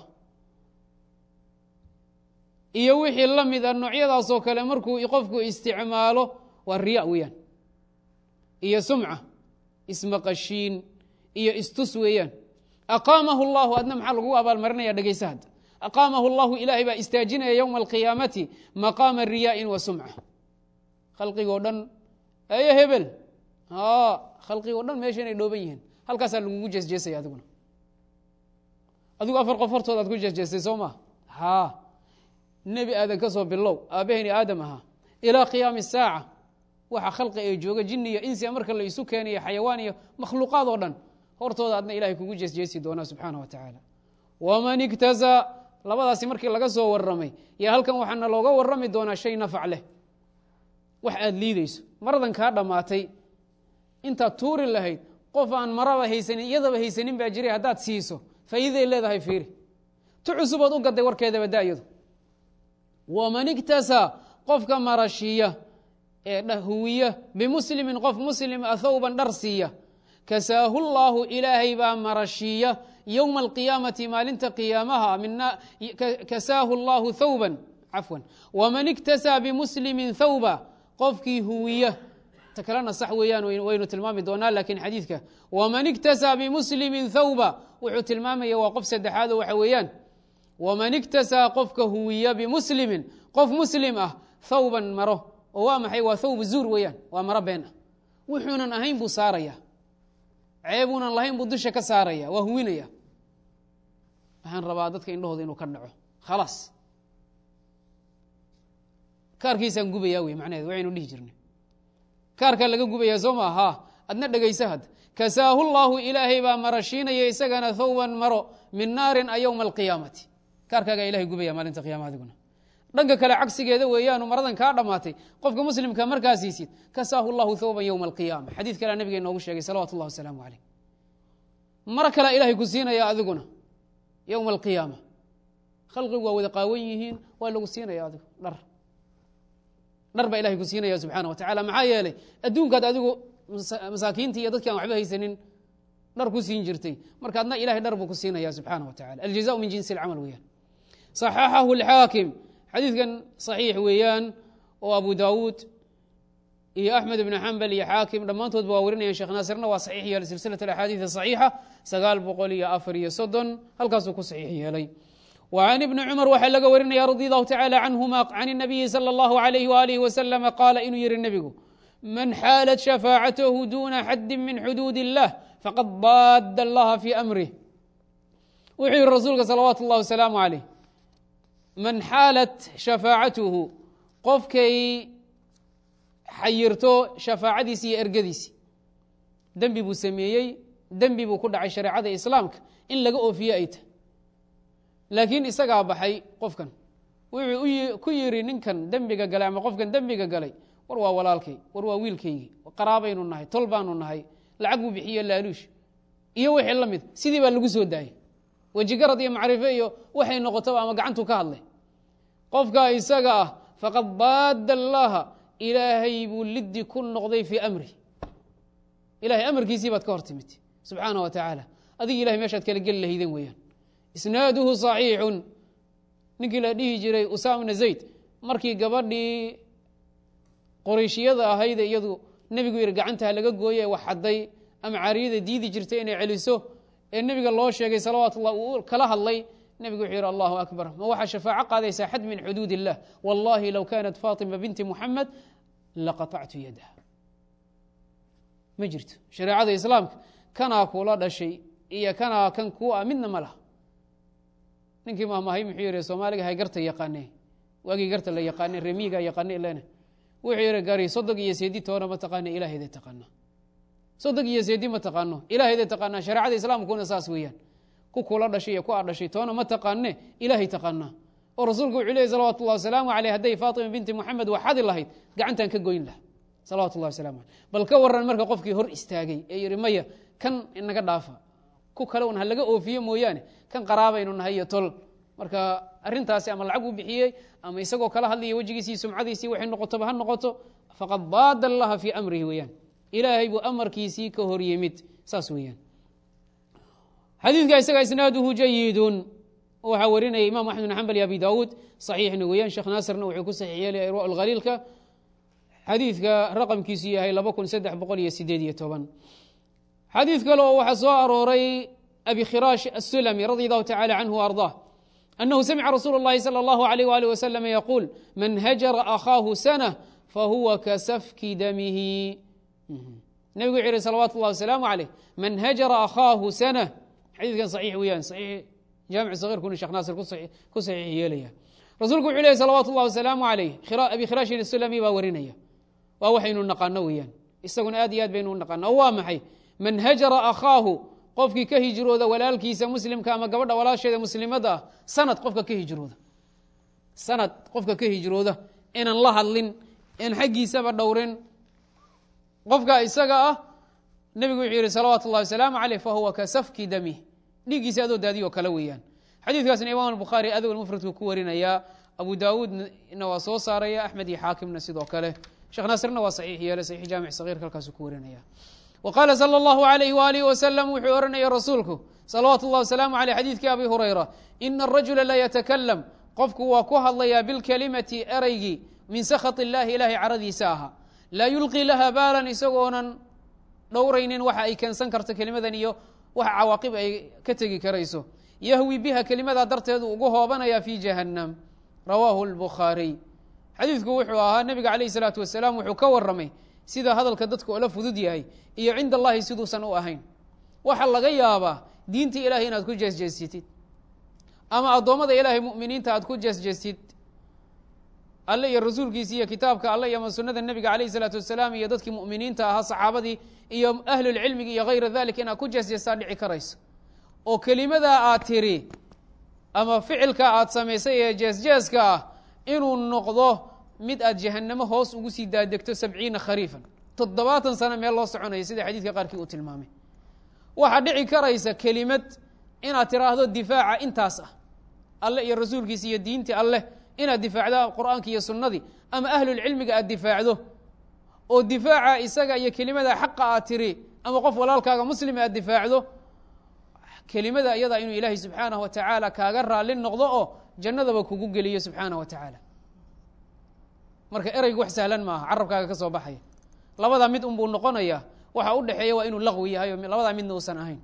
iyo wixii la mid a noocyadaasoo kale markuu qofku isticmaalo waa riya weeyaan iyo sumca ismaqashiin iyo istus weeyaan aqaamahu llahu adna maxaa lagu abaalmarinaya dhegeysa hadda aqaamahu llahu ilaahay baa istaajinaya yowma alqiyaamati maqaama riyaa'in wa sumca khalqigoo dhan eye hebel khalqigoo dhan meesha inay dhooban yihiin halkaasaa lagugu jeesjeesaya adiguna adigu afar qof hortood aad ku jeesjeestay soo maa ha nebi aadan ka soo bilow aabbahayni aadam ahaa ilaa qiyaami saaca waxa khalqi ee jooga jinni iyo insia marka la isu keenayo xayawaan iyo makhluuqaad oo dhan hortooda adna ilahay kugu jeesjeesi doonaa subxaana wa tacaala waman igtasaa labadaasi markii laga soo waramay yo halkan waxaana looga warami doonaa shay nafac leh wax aada liideyso maradan kaa dhammaatay intaad tuuri lahayd qof aan maraba haysanin iyadaba haysanin baa jiray haddaad siiso faa'iidaday leedahay fiiri tu cusubood u gaday warkeedaba daayadu waman igtasaa qofka marashiya ee dhahuwiya bimuslimin qof muslim a thawban dhar siiya kasaahu llaahu ilaahay baa marashiiya yowma alqiyaamati maalinta qiyaamaha kasaahu llaahu thawban cafwan waman igtasaa bimuslimin thawba qofkii huwiya ta kalena sax weeyaan waynu tilmaami doonaa lakiin xadiidka waman igtasaa bimuslimin thawba wuxuu tilmaamaya waa qof saddexaado waxa weeyaan waman igtasaa qofka huwiya bimuslimin qof muslim ah thawban maro oo waa maxay waa thawb zuur weeyaan waa maro been ah wuxuunan ahayn buu saaraya ceebuunan lahayn buu dusha ka saaraya waa huwinaya waxaan rabaa dadka indhahooda inuu ka dhaco khalaas kaarkiisaan gubaya wey macnaheed waxaynu dhihi jirnay kaarkaa laga gubayaa soo maa ha adna dhegaysa had kasaahu llaahu ilaahay baa marashiinaya isagana thawban maro min naarin a yowma alqiyaamati kaarkaagaa ilahay gubaya maalinta qiyama adiguna dhanka kale cagsigeeda weeyaanu maradan kaa dhammaatay qofka muslimka markaa siisid kasaahu llahu thawban yowma alqiyaama xadiid kalea nabiga inoogu sheegay salawatu llahi wasalaamu caleyh maro kalea ilahay ku siinaya adiguna yowma alqiyaama khalqigu waa wada qaawan yihiin waa lagu siinaya adigu dhar dhar baa ilahay ku siinaya subxaana wa tacala maxaa yeelay adduunkaad adigu masaakiintii iyo dadki aan waxba haysanin dhar ku siin jirtay marka adna ilahay dhar buu ku siinaya subxaana wa tacala aljaza min jinsi alcamal weeyaan صaxaxahu اlxaakim xadiidkan صaxiix weeyaan oo abu dawuud iyo axmed ibn xambal iyo xaakim dhammaantoodba waa warinayaan sheekh naasirna waa saxiix yeelay silsilaة axaadiiث صaxiixa sagaal boqol iyo afar iyo soddon halkaasuu ku saxiix yeelay وعن بن cمر waxaa laga warinaya radي الlه taعالى canهuma can النabiyi slى الlه عlيه وaلiه وsلم qaala inuu yihi nebigu man xaalat شhafاacathu duna xadi min xuduud الlah faqad daad اllaha fي أmrih wuxuu yihi rasuulka salawatu الlahi وaسlaamu عalيh man xaalat shafaacatuhu qofkay xayirto shafaacadiisi iyo ergadiisi dembi buu sameeyey dembi buu ku dhacay shareecada islaamka in laga oofiye ay tahy laakiin isagaa baxay qofkan wuxuu ku yidhi ninkan dembiga galay ama qofkan dembiga galay war waa walaalkay war waa wiilkaygii qaraabaynu nahay tol baanu nahay lacag buu bixiye laaluush iyo wixii la mid sidii baa lagu soo daayay wejigarad iyo macrifo iyo waxay noqotaba ama gacantuu ka hadlay qofkaa isaga ah faqad daada allaha ilaahay buu liddi ku noqday fii amri ilahay amarkiisii baad ka hor timid subxaana wa tacaala adiga ilahay meeshaad kala geli lahaydeen weeyaan isnaaduhu صaxiixun ninkii la dhihi jiray usaamna zayd markii gabadhii qorayshiyada ahayde iyadu nebigu yihi gacantaa laga gooye wax xaday ama cariyada diidi jirtay inay celiso ee nebiga loo sheegay salawaatu ullah uu kala hadlay nebigu wuxuu yihi allahu akbar ma waxaa shafaaco qaadaysaa xad min xuduud illah wallahi low kanat fatima binti muxamed laqaطactu yadaha ma jirto shareecada islaamka kanaa kula dhashay iyo kanaa kan ku ah midna ma laha ninkii mahmahay muxuu yihi soomaaliga hay garta yaqaane waagii garta la yaqaane remiiga yaqaane ilena wuxuu yihi gari sodog iyo seedi toona ma taqaana ilaahayda taqaana sodog iyo seedi ma taqaano ilaahayda taqaanaa shareecada islaamkuna saas weeyaan ku kula dhashay iyo ku a dhashay toona ma taqaane ilaahay taqaanaa oo rasuulku wuxuu leeyay salawatu llahi wasalaamu aleyh hadday faatima binti moxamed waxadi lahayd gacantaan ka goyn laha salawatu llahi waslamu aleyh bal ka waran marka qofkii hor istaagay ee yihi maya kan inaga dhaafa ku kale un ha laga oofiye mooyaane kan qaraabaynu nahay iyo tol marka arintaasi ama lacag uu bixiyey ama isagoo kala hadlaya wejigiisii sumcadiisii waxay noqotoba ha noqoto faqad daada allaha fii amrihi weeyaan ilaahay buu amarkiisii ka hor yimid saas weeyaan xadiidka isaga isnaaduhu jayidun waxaa warinaya imam axmed bin xambal iyo abi daawuud saxiixna weeyaan sheekh naasirna wuxuu ku saxiix yeelaya irwa alkhaliilka xadiidka raqamkiisu yahay laba kun saddex boqol iyo sideed iyo toban xadiid kale oo waxaa soo arooray abi khiraash asulami radi allahu tacala canhu wa arضah أنه سمع رsuل اللhi صلى الله عليه وaله وسلم يقول mن hجر أخاaه سنة فهuوa kasفki dmه نبgu وxu yihi صلوات الlه وسلام عليه mن hجر أخاaه سنة xadيثkan صحيح weyaan صحيح jaamiع صغيرkuna shekh naasir ku صaxiix yeelaya rasuulku wuxuu lehy salawaatu اllah wasalaamu alayh abi khiraashin isulami baa warinaya waa waxaynu naqaano weeyaan isaguna aad iyo aad baynu u naqaana oo waa maxay man hajara akhaahu qofkii ka hijrooda walaalkiisa muslimka ama gabadha walaasheeda muslimadda ah sanad qofka ka hijrooda sanad qofka ka hijrooda inaan la hadlin in xaggiisaba dhowrin qofka isaga ah nebigu wuxuu yihi salawaatu اllahi wasalaamu aleyh fahuwa ka safki damih dhiiggiisa adoo daadiy oo kale weeyaan xadiidkaasna imam bukhaari adog mufradku ku warinayaa abu daawuudna waa soo saaraya axmed iyo xaakimna sidoo kale sheekh naasirna waa saxiix yeele saxiix jaamic sagiirka halkaasu ku warinaya wa qaala sala allahu alayh waalihi wasalam wuxuu ohanaya rasuulku salawaatu اllah wasalaamu aleyh xadiidkii abi hurayra ina arajula la yatakalam qofku waa ku hadlayaa bilkelimati ereygii min sakhat illahi ilahay caradiisa ahaa laa yulqi laha baalan isagoonan dhowraynin waxa ay keensan karto kelimadan iyo waxa cawaaqib ay ka tegi karayso yahwi biha kelimadaa darteedu ugu hoobanaya fi jahannam rawaahu lbukhaariy xadiidku wuxuu ahaa nebiga calayh isalaatu wasalaam wuxuu ka warramay sida hadalka dadka oola fudud yahay iyo cinda allahi siduusan u ahayn waxaa laga yaabaa diinta ilahay inaad ku jeesjeestid ama addoommada ilaahay mu'miniinta aad ku jeesjeestid alle iyo rasuulkiisi iyo kitaabka alle iyo ama sunada nebiga calayh isalaatu wasalaam iyo dadkii mu'miniinta ahaa saxaabadii iyo ahlulcilmigi iyo hayra dalik inaad ku jeesjeestaa dhici karayso oo kelimadaa aad tiri ama ficilka aad samaysay ee jeesjeeska ah inuu noqdo mid aad jahannamo hoos ugu sii daadegto sabciina khariifan toddobaatan sano meel loo soconaya sida xadiidka qaarkii uu tilmaamay waxaa dhici karaysa kelimad inaad tiraahdo difaaca intaas ah alle iyo rasuulkiisa iyo diintii alleh inaad difaacdo qur'aanki iyo sunnadii ama ahlulcilmiga aad difaacdo oo difaaca isaga iyo kelimada xaqa aad tiri ama qof walaalkaaga muslima aad difaacdo kelimada iyada inuu ilaahay subxaanaه wa tacaala kaaga raali noqdo oo jannadaba kugu geliyo subxaanaه wa tacaala marka ereygu wax sahlan maaha carabkaaga ka soo baxaya labadaa mid unbuu noqonaya waxa u dhexeeya waa inuu laqwi yahay oo labadaa midna uusan ahayn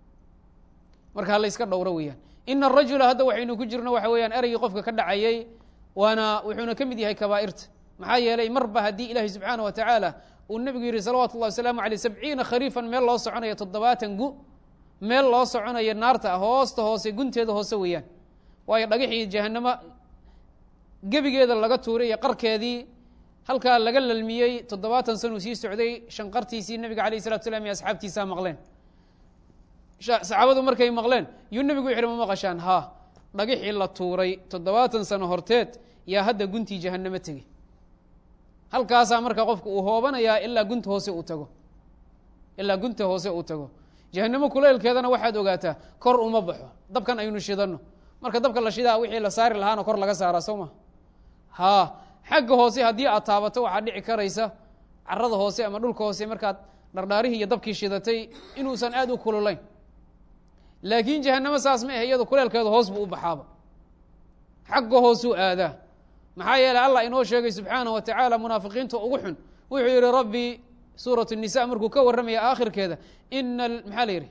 marka hala iska dhowro weeyaan ina arajula hadda waxaynu ku jirno waxa weeyaan ereygii qofka ka dhacayay waana wuxuuna ka mid yahay kabaa'irta maxaa yeelay marba haddii ilaahay subxaanaه wa tacaala uu nebigu yihi salawaatu اllahi wasalaamu aleyh sabciina khariifan meel loo soconayo toddobaatan gu meel loo soconayo naarta hoosta hoose gunteeda hoose weeyaan waayo dhagaxii jahanamo gebigeeda laga tuuray iyo qarkeedii halkaa laga lalmiyey toddobaatan sanuu sii socday shanqartiisii nebiga alayh salatu slam iyo asxaabtiisaa maqleen saxaabadu markay maqleen yuu nebigu wuxu ma maqashaan ha dhagixii la tuuray toddobaatan sano horteed yaa hadda guntii jahanamo tegey halkaasaa marka qofka uu hoobanayaa ilaa gunta hoose uu tago ilaa gunta hoose uu tago jahanamo kuleylkeedana waxaad ogaataa kor uma baxo dabkan aynu shidanno marka dabka la shidaa wixii la saari lahaana kor laga saaraa soo ma ha xagga hoose haddii aad taabato waxaa dhici karaysa carada hoose ama dhulka hoose markaad dhardhaarihii iyo dabkii shidatay inuusan aad u kululayn laakiin jahanamo saas ma ahe iyado kuleelkeeda hoos buu u baxaaba xagga hoosuu aadaa maxaa yeeley allah inoo sheegay subxaanaه wa tacaala munaafiqiinta ugu xun wuxuu yihi rabbi suuraة الnisa markuu ka warramaya aakhirkeeda ina maxaa la yihi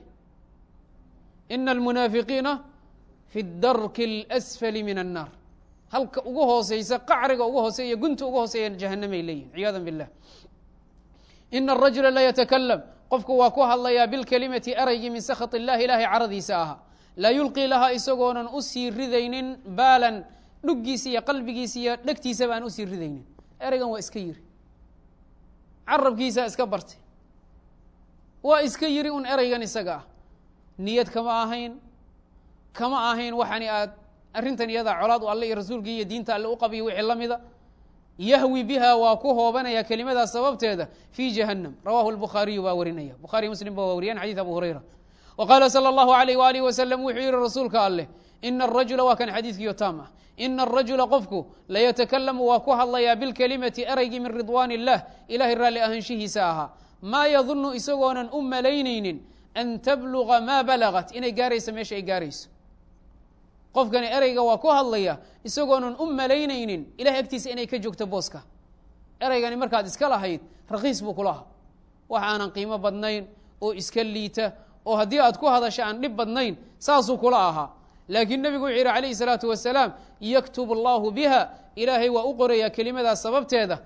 ina almunaafiqiina fi darki اlأsfali min الnaar halka ugu hooseysa qacriga ugu hooseeya gunta ugu hooseeya jahanamay leeyihin ciyaada biاllah ina الrajula la yatakalam qofku waa ku hadlayaa bilkelimati eraygii min sakhaط illahi ilahay caradiisa ahaa laa yulqii lahaa isagoonan usii ridaynin baalan dhuggiisa iyo qalbigiisa iyo dhegtiisaba aan usii ridaynin ereygan waa iska yiri carabkiisaa iska bartay waa iska yiri un ereygan isaga ah niyad kama ahayn kama ahayn waxani aad arrintan iyadaa colaad u alle iyo rasuulkii iyo diinta alle u qabiyo wixii la mida yahwi biha waa ku hoobanaya kelimadaas sababteeda fi jahannam rawahu lbukhaariyu baa warinaya bukhariy muslim ba waa wariyaan xadiid abu hurayra wa qaala salى اllahu alayh waalih wasalam wuxuu yihi rasuulka alleh ina arajula waa kan xadiidkiyo taam ah ina arajula qofku layatakalamu waa ku hadlayaa bilkelimati ereygii min ridwaan illah ilahay raalli ahaanshihiisa ahaa maa yadunu isagoonan u malaynaynin an tabluga maa balagat inay gaarayso meesha ay gaarayso qofkani ereyga waa ku hadlaya isagoonan u malaynaynin ilahay agtiisa inay ka joogto booska ereygani markaad iska lahayd rakiis buu kulahaa wax aanan qiimo badnayn oo iska liita oo haddii aad ku hadasho aan dhib badnayn saasuu kula ahaa laakiin nebigu wuxuu yihi calayhi salaatu wasalaam yaktub allahu biha ilaahay waa u qorayaa kelimadaas sababteeda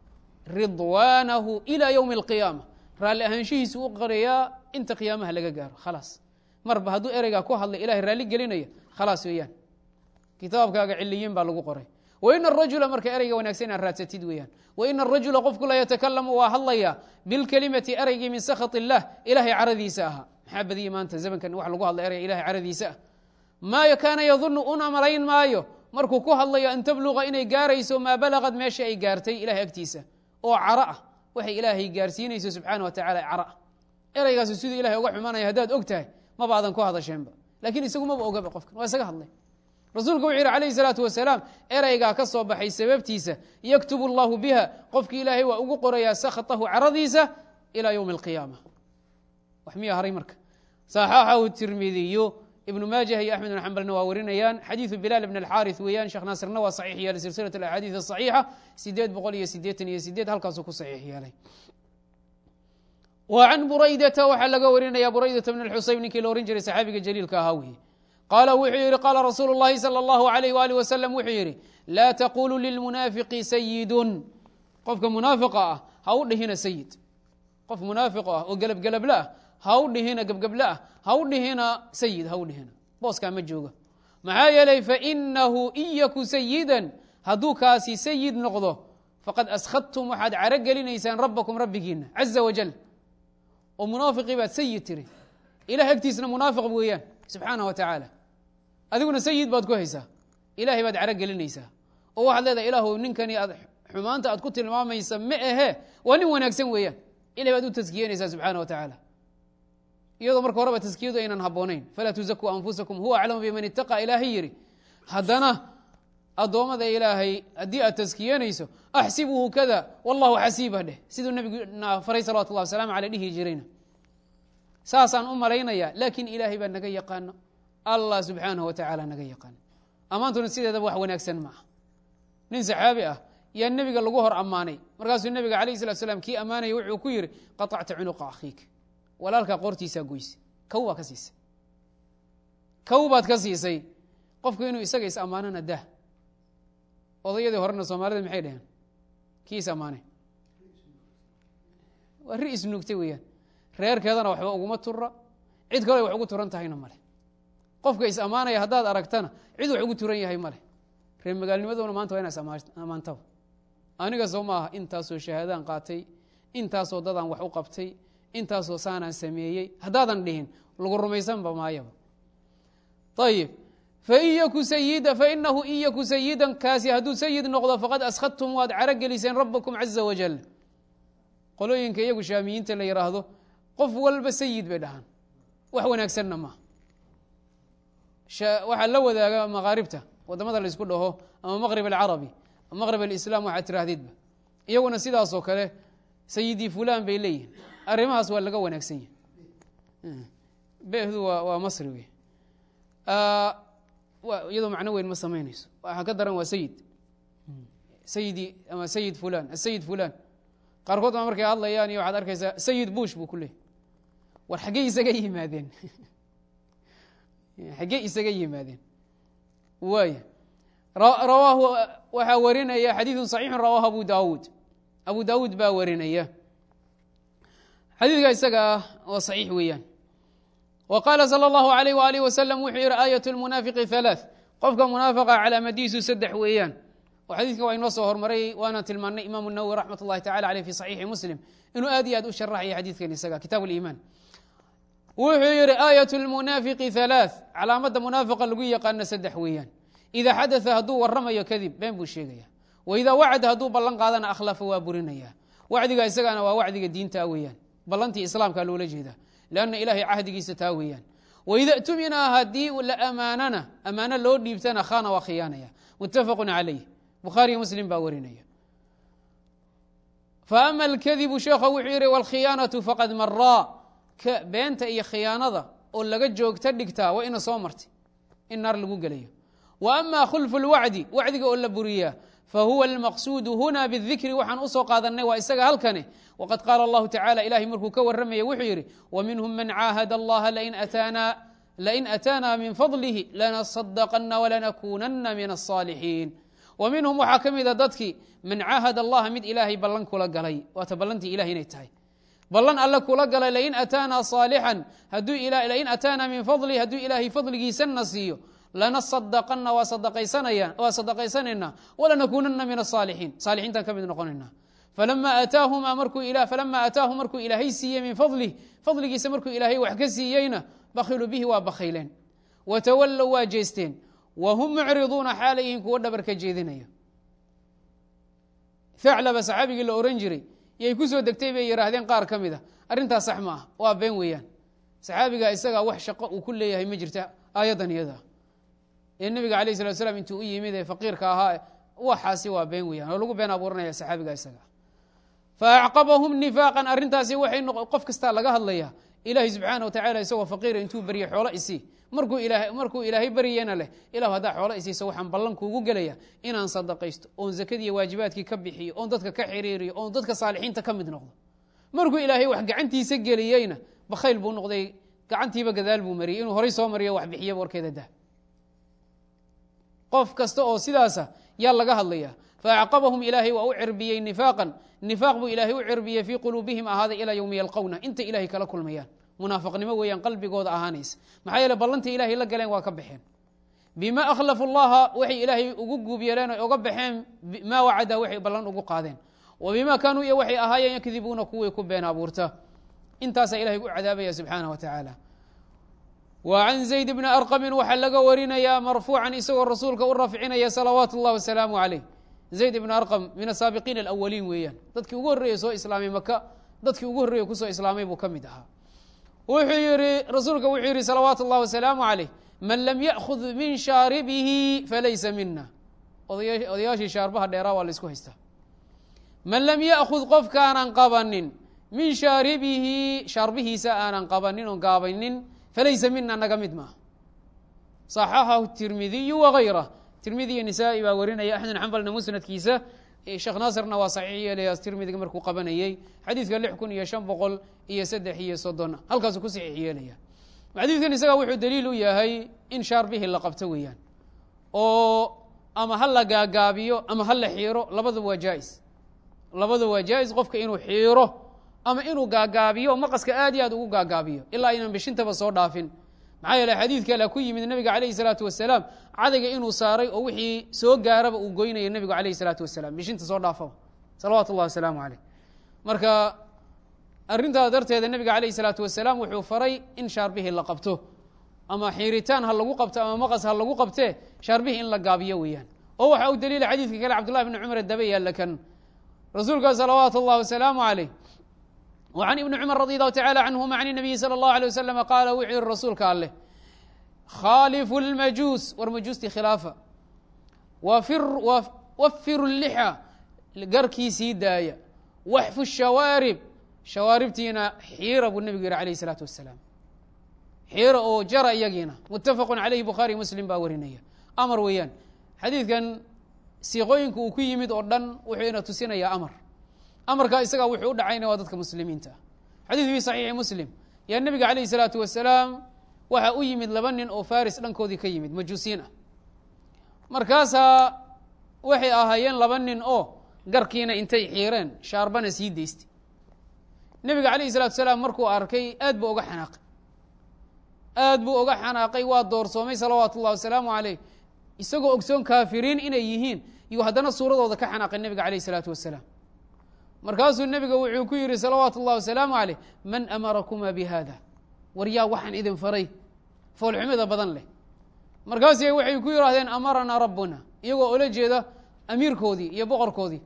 ridwaanahu ilaa ywmi alqiyaama raalli ahaanshihiisu u qorayaa inta qiyaamaha laga gaaro khalaas marba hadduu ereygaa ku hadlay ilahay raalli gelinaya khalaas weeyaan kitaabkaaga ciliyiin baa lagu qoray waina arajula marka ereyga wanaagsan inaad raadsatid weeyaan waina arajula qofku la yatakalamu waa hadlaya bilkelimati ereygii min sakhat illah ilahay caradiisa ahaa maxaa badiya maanta zamankan wax lagu hadla ereyga ilahay caradiisa ah maa kaana yadunu una malayn maayo markuu ku hadlayo an tabluqa inay gaarayso maa balagad meesha ay gaartay ilahay agtiisa oo caro ah waxay ilaahay gaarsiinayso subxaana wa tacala caro ah ereygaasi siduu ilahay uga xumanaya haddaad og tahay maba adan ku hadasheenba lakiin isagu maba ogaba qofkan waa isaga hadlay rasuulku wuxuu yidhi alayh salaatu wasalaam ereygaa ka soo baxay sababtiisa yaktubu allahu biha qofki ilaahay waa ugu qorayaa sakhatahu caradiisa ilaa ywmi alqiyaama wax miya haray marka saxaxahu tirmidiyu ibnu maajah iyo axmed bn xambalna waa warinayaan xadiidu bilaal bn alxaarith weeyaan sheekh naasirna waa saxiix yeelay silsilat alaxaadiid asaxiixa sideed boqol iyo sideetan iyo sideed halkaasuu ku saxiix yeelay wa can buraydata waxaa laga warinaya buraydata bn xuseyn ninkii la ohan jiray saxaabiga jaliilka ahaa weye qaala wuxuu yihi qaala rasuulu اllahi salى اllahu alayh wali wasalam wuxuu yidhi laa taqulu lilmunaafiqi sayidun qofka munaafiqa ah ha u dhihina sayid qof munaafiqo ah oo gelabgelable ah ha u dhihina gebgeble ah ha u dhihina sayid ha u dhihina booskaa ma jooga maxaa yeelay fainahu in yaku sayidan hadduu kaasi sayid noqdo faqad askhadtum waxaad caro gelinaysaan rabbakum rabbigiina caza wajal oo munaafiqii baad sayid tiri ilah agtiisna munaafiq weeyaan subxaana wa tacaala adiguna sayid baad ku haysaa ilahay baad caro gelinaysaa oo waxaad leedahay ilaahu ninkani aad xumaanta aad ku tilmaamaysa ma ahe waa nin wanaagsan weeyaan ilahay baad u taskiyenaysaa subxaana wa tacaala iyadoo marka horeba taskiyadu aynan habboonayn falaa tuzakuu anfusakum huwa aclamu biman itaqaa ilaahay yidhi haddana addoommada ilaahay haddii aad taskiyenayso axsibuhu kada wallahu xasiiba dheh siduu nabiguna faray salawatu llah wasalaamu aley dhihi jirayna saasaan u malaynaya laakiin ilaahay baa naga yaqaano allah subxaanahu wa tacaala naga yaqaano ammaantuna sideedaba wax wanaagsan maaha nin saxaabi ah yaa nebiga lagu hor ammaanay markaasuu nebiga alayh salatu slam kii ammaanaya wuxuu ku yidhi qaطacta cunuqa akhiik walaalkaa qoortiisaa goyse kow baa ka siisay kow baad ka siisay qofku inuu isaga is ammaanana dah odayadii horena soomaalida maxay dhaheen kii is ammaanay waa ri isnuugtay weeyaan reerkeedana waxba uguma tura cid kale wax ugu turan tahayna male qofka is ammaanaya haddaad aragtana cid wax ugu turan yahay male reer magaalnimaduna maanta waa ina is ammaantaba aniga soo maaha intaasoo shahaadaan qaatay intaasoo dadaan wax u qabtay intaasoo saanaan sameeyey haddaadan dhihin lagu rumaysanba maayaba ayib fain yaku sayida fainahu in yaku sayidan kaasi hadduu sayid noqdo faqad askhadtum waad caro geliseen rabbakum caza wajal qolooyinka iyagu shaamiyiinta la yidhaahdo qof walba sayid bay dhahaan wax wanaagsanna maaha waxaa la wadaaga makaaribta wadamada laysku dhaho ama maqrib alcarabi maqrib alislam waxaad tiraahdidba iyaguna sidaasoo kale sayidii fulan bay leeyihin arrimahaas waa laga wanaagsan yahay behdu waa waa masri wey iyadoo macno weyn ma samaynayso waxaa ka daran waa sayid sayidi ama sayid fulan asayid fulan qaarkood baa markay hadlayaan iyo waxaad arkaysaa sayid bush buu ku leeyay war xaggey isaga yimaadeen xaggey isaga yimaadeen waaya rawaahu waxaa warinaya xadiidu صaxiixu rawaahu abu dawuud abu dawuud baa warinaya xadiidka isaga ah oo صaxiix weeyaan wa qaala salى اllahu alayh waalih wasalam wuxuu yihi aayat lmunaafiqi halaaث qofka munaafiqa calaamadiisu saddex weeyaan oo xadiidka waa inoo soo hormaray waana tilmaanay imaamu nawowi raxmat اllahi tacala aleyh fi صaxiixi muslim inuu aad iyo aad u sharaxaya xadiidkan isaga kitaab اliimaan wuxuu yihi aayat lmunaafiqi halaaث calaamadda munaafiqa lagu yaqaano saddex weeyaan ida xadaa hadduu waramayo kadib been buu sheegaya waidaa wacada hadduu ballan qaadana akhlafa waa burinaya wacdiga isagana waa wacdiga diinta weeyaan ballantii islaamka loola jeeda lanna ilahay cahdigiisa taa weeyaan waida tumina haddii la amaanana amaano loo dhiibtana khana waa khiyaanaya mutafaqu calayh bukhaariyo muslim baa warinaya faama alkadibu sheekha wuxuu yihi wlkhiyaanatu faqad maraa beenta iyo khiyaanada oo laga joogta dhigtaa waa ina soo martay in naar lagu gelayo wa ama khulfu lwacdi wacdiga oo la buriyaa fahuwa almaqsuudu huna bidikri waxaan usoo qaadanay waa isaga halkane waqad qaala allahu tacala ilahay markuu ka warramaya wuxuu yidhi waminhum man caahada allaha lain ataana min fadlihi lanasadaqana walanakunana min asaalixiin wa minhum waxaa ka mida dadkii man caahad allaha mid ilaahay ballan kula galay waata ballantii ilahay inay tahay ballan alle kula galay lain ataana saalixan lain ataana min fadlihi hadduu ilaahay fadligiisana siiyo lana sadaqana waa sadaqaysanaya waa sadaqaysanaynaa walanakuunana min asaalixiin saalixiintaan ka mid noqonaynaa falama aataahumaa markuu falama aataahum markuu ilaahay siiyey min fadlih fadligiisa markuu ilaahay wax ka siiyeyna bakhiluu bihi waa bakhayleen watawallow waa jeesteen wa hum mucriduuna xaalayhin kuwo dhabar ka jeedinaya thaclaba saxaabigii la ohan jiray yay ku soo degtay bay yidhaahdeen qaar ka mid a arrintaas sax ma ah waa been weeyaan saxaabiga isagaa wax shaqo uu ku leeyahay ma jirta aayaddan iyada ee nebiga alayh salatu slam intuu u yimid ee faqiirka ahaa waxaasi waa been weeyaan oo lagu been abuuranaya saxaabiga isaga fa acqabahum nifaaqan arrintaasi waxay qof kastaa laga hadlayaa ilaahay subxaana wa tacala isagoo faqiira intuu berye xoolo isii markuu ilaahay markuu ilaahay baryena leh ilahu haddaa xoolo isiiso waxaan ballan kuugu gelaya inaan sadaqaysto oon zakadiiyo waajibaadkii ka bixiyo oon dadka ka xiriiriyo oon dadka saalixiinta ka mid noqdo markuu ilaahay wax gacantiisa geliyeyna bakhayl buu noqday gacantiiba gadaal buu mariyey inuu horay soo mariyo wax bixiyaba warkeeda dah qof kasta oo sidaasa yaa laga hadlaya faacqabahum ilaahay waa u cirbiyey nifaaqan nifaaq buu ilaahay u cirbiyey fii quluubihim ahaaday ilaa yowmi yalqowna intay ilahay kala kulmayaan munaafiqnimo weeyaan qalbigooda ahaanaysa maxaa yeele ballantii ilahay la galeen waa ka baxeen bima akhlafu llaha waxay ilaahay ugu guub yeeleen oy oga baxeen maa wacada waxay ballan ugu qaadeen wa bima kaanuu iyo waxay ahaayeen yakdibuuna kuwii ku been abuurta intaasaa ilahay gu cadaabaya subxaanah wa tacaala wa can zayd bni arqamin waxaa laga warinayaa marfuucan isagoo rasuulka u rafcinaya salawaatu اllah wasalaamu calayh zayd ibn arqam min asaabiqiin alawaliin weeyaan dadkii ugu horreeyey soo islaamay maka dadkii ugu horreeyey kusoo islaamay buu ka mid ahaa wuxuu yihi rasuulka wuxuu yihi salawaatu اllah wasalaamu calayh man lam yaأkhud min shaaribihi falaysa mina odayaashii shaarbaha dheeraa waa la isku haystaa man lam yaأkhud qofkaanan qabanin min shaaribihi shaarbihiisa aanan qabanin oon gaabaynin falaysa mina naga mid maaha صaxaxahu tirmidiyu wagayrah tirmidi iyo nisaa-i baa warinaya axmed xambalna musnadkiisa sheekh naasirna waa saxiix yeelaya tirmidiga markuu qabanayey xadiidka lix kun iyo shan boqol iyo saddex iyo soddon halkaasuu ku saxiix yeelaya xadiidkan isaga wuxuu daliil u yahay in shaarbihii la qabto weeyaan oo ama ha la gaagaabiyo ama ha la xiiro labadaba waa jaa-is labadaba waa jaa-is qofka inuu xiiro ama inuu gaagaabiyo maqaska aad iyo aad ugu gaagaabiyo ilaa aynan bishintaba soo dhaafin maxaa yeele xadiidka ala ku yimid nebiga calayhi salaatu wasalaam cadayga inuu saaray oo wixii soo gaaraba uu goynaya nebigu calayhi salaatu wasalaam bishinta soo dhaafaba salawaatu ullahi wasalaamu caleyh marka arrintaas darteeda nebiga calayhi salaatu wasalaam wuxuu faray in shaarbihii la qabto ama xiiritaan ha lagu qabto ama maqas ha lagu qabtee shaarbihii in la gaabiyo weeyaan oo waxa uu daliila xadiidka kale cabdullahi bni cumar daba yaalla kan rasuulka salawaatu اllahi wasalaamu caleyh وعن iبن cmر رضي الله تعالى عنهma عن النبي sلى الله عليه وسلم qاala wuxuu yihi rasuulka aleh khاalفu الmajuus war majuustii khilaafa wafiru اللحى garkii sii daaya waxfu الشhawaarib shawaaribtiina xiira buu nebigu yihi عalيه الصلاaةu وaسلاam xiira oo jara iyagiina mutafaq عaleyh bukhaarي muslim baa warinaya amar weeyaan xadiidkan siiqooyinka uu ku yimid oo dhan wuxuu ina tusinaya amar amarkaa isagaa wuxuu u dhacayna waa dadka muslimiinta ah xadiid fi saxiixi muslim yaa nebiga calayhi salaatu wasalaam waxaa u yimid laba nin oo faris dhankoodii ka yimid majuusiin ah markaasaa waxay ahaayeen laba nin oo garkiina intay xiireen shaarbana sii daystay nebiga calayhi salatu wasalaam markuu arkay aad buu oga xanaaqay aad buu oga xanaaqay waa doorsoomay salawaatu ullahi wasalaamu caleyh isagoo ogsoon kaafiriin inay yihiin iyuu haddana suuradooda ka xanaaqay nebiga calayhi salaatu wasalaam markaasuu nebiga wuxuu ku yihi salawaatu اllahi wasalaamu aleyh man amarakuma bihada war yaa waxaan idin faray foolxumida badan leh markaas waxay ku yidhaahdeen amaranaa rabbuna iyagoo ola jeeda amiirkoodii iyo boqorkoodii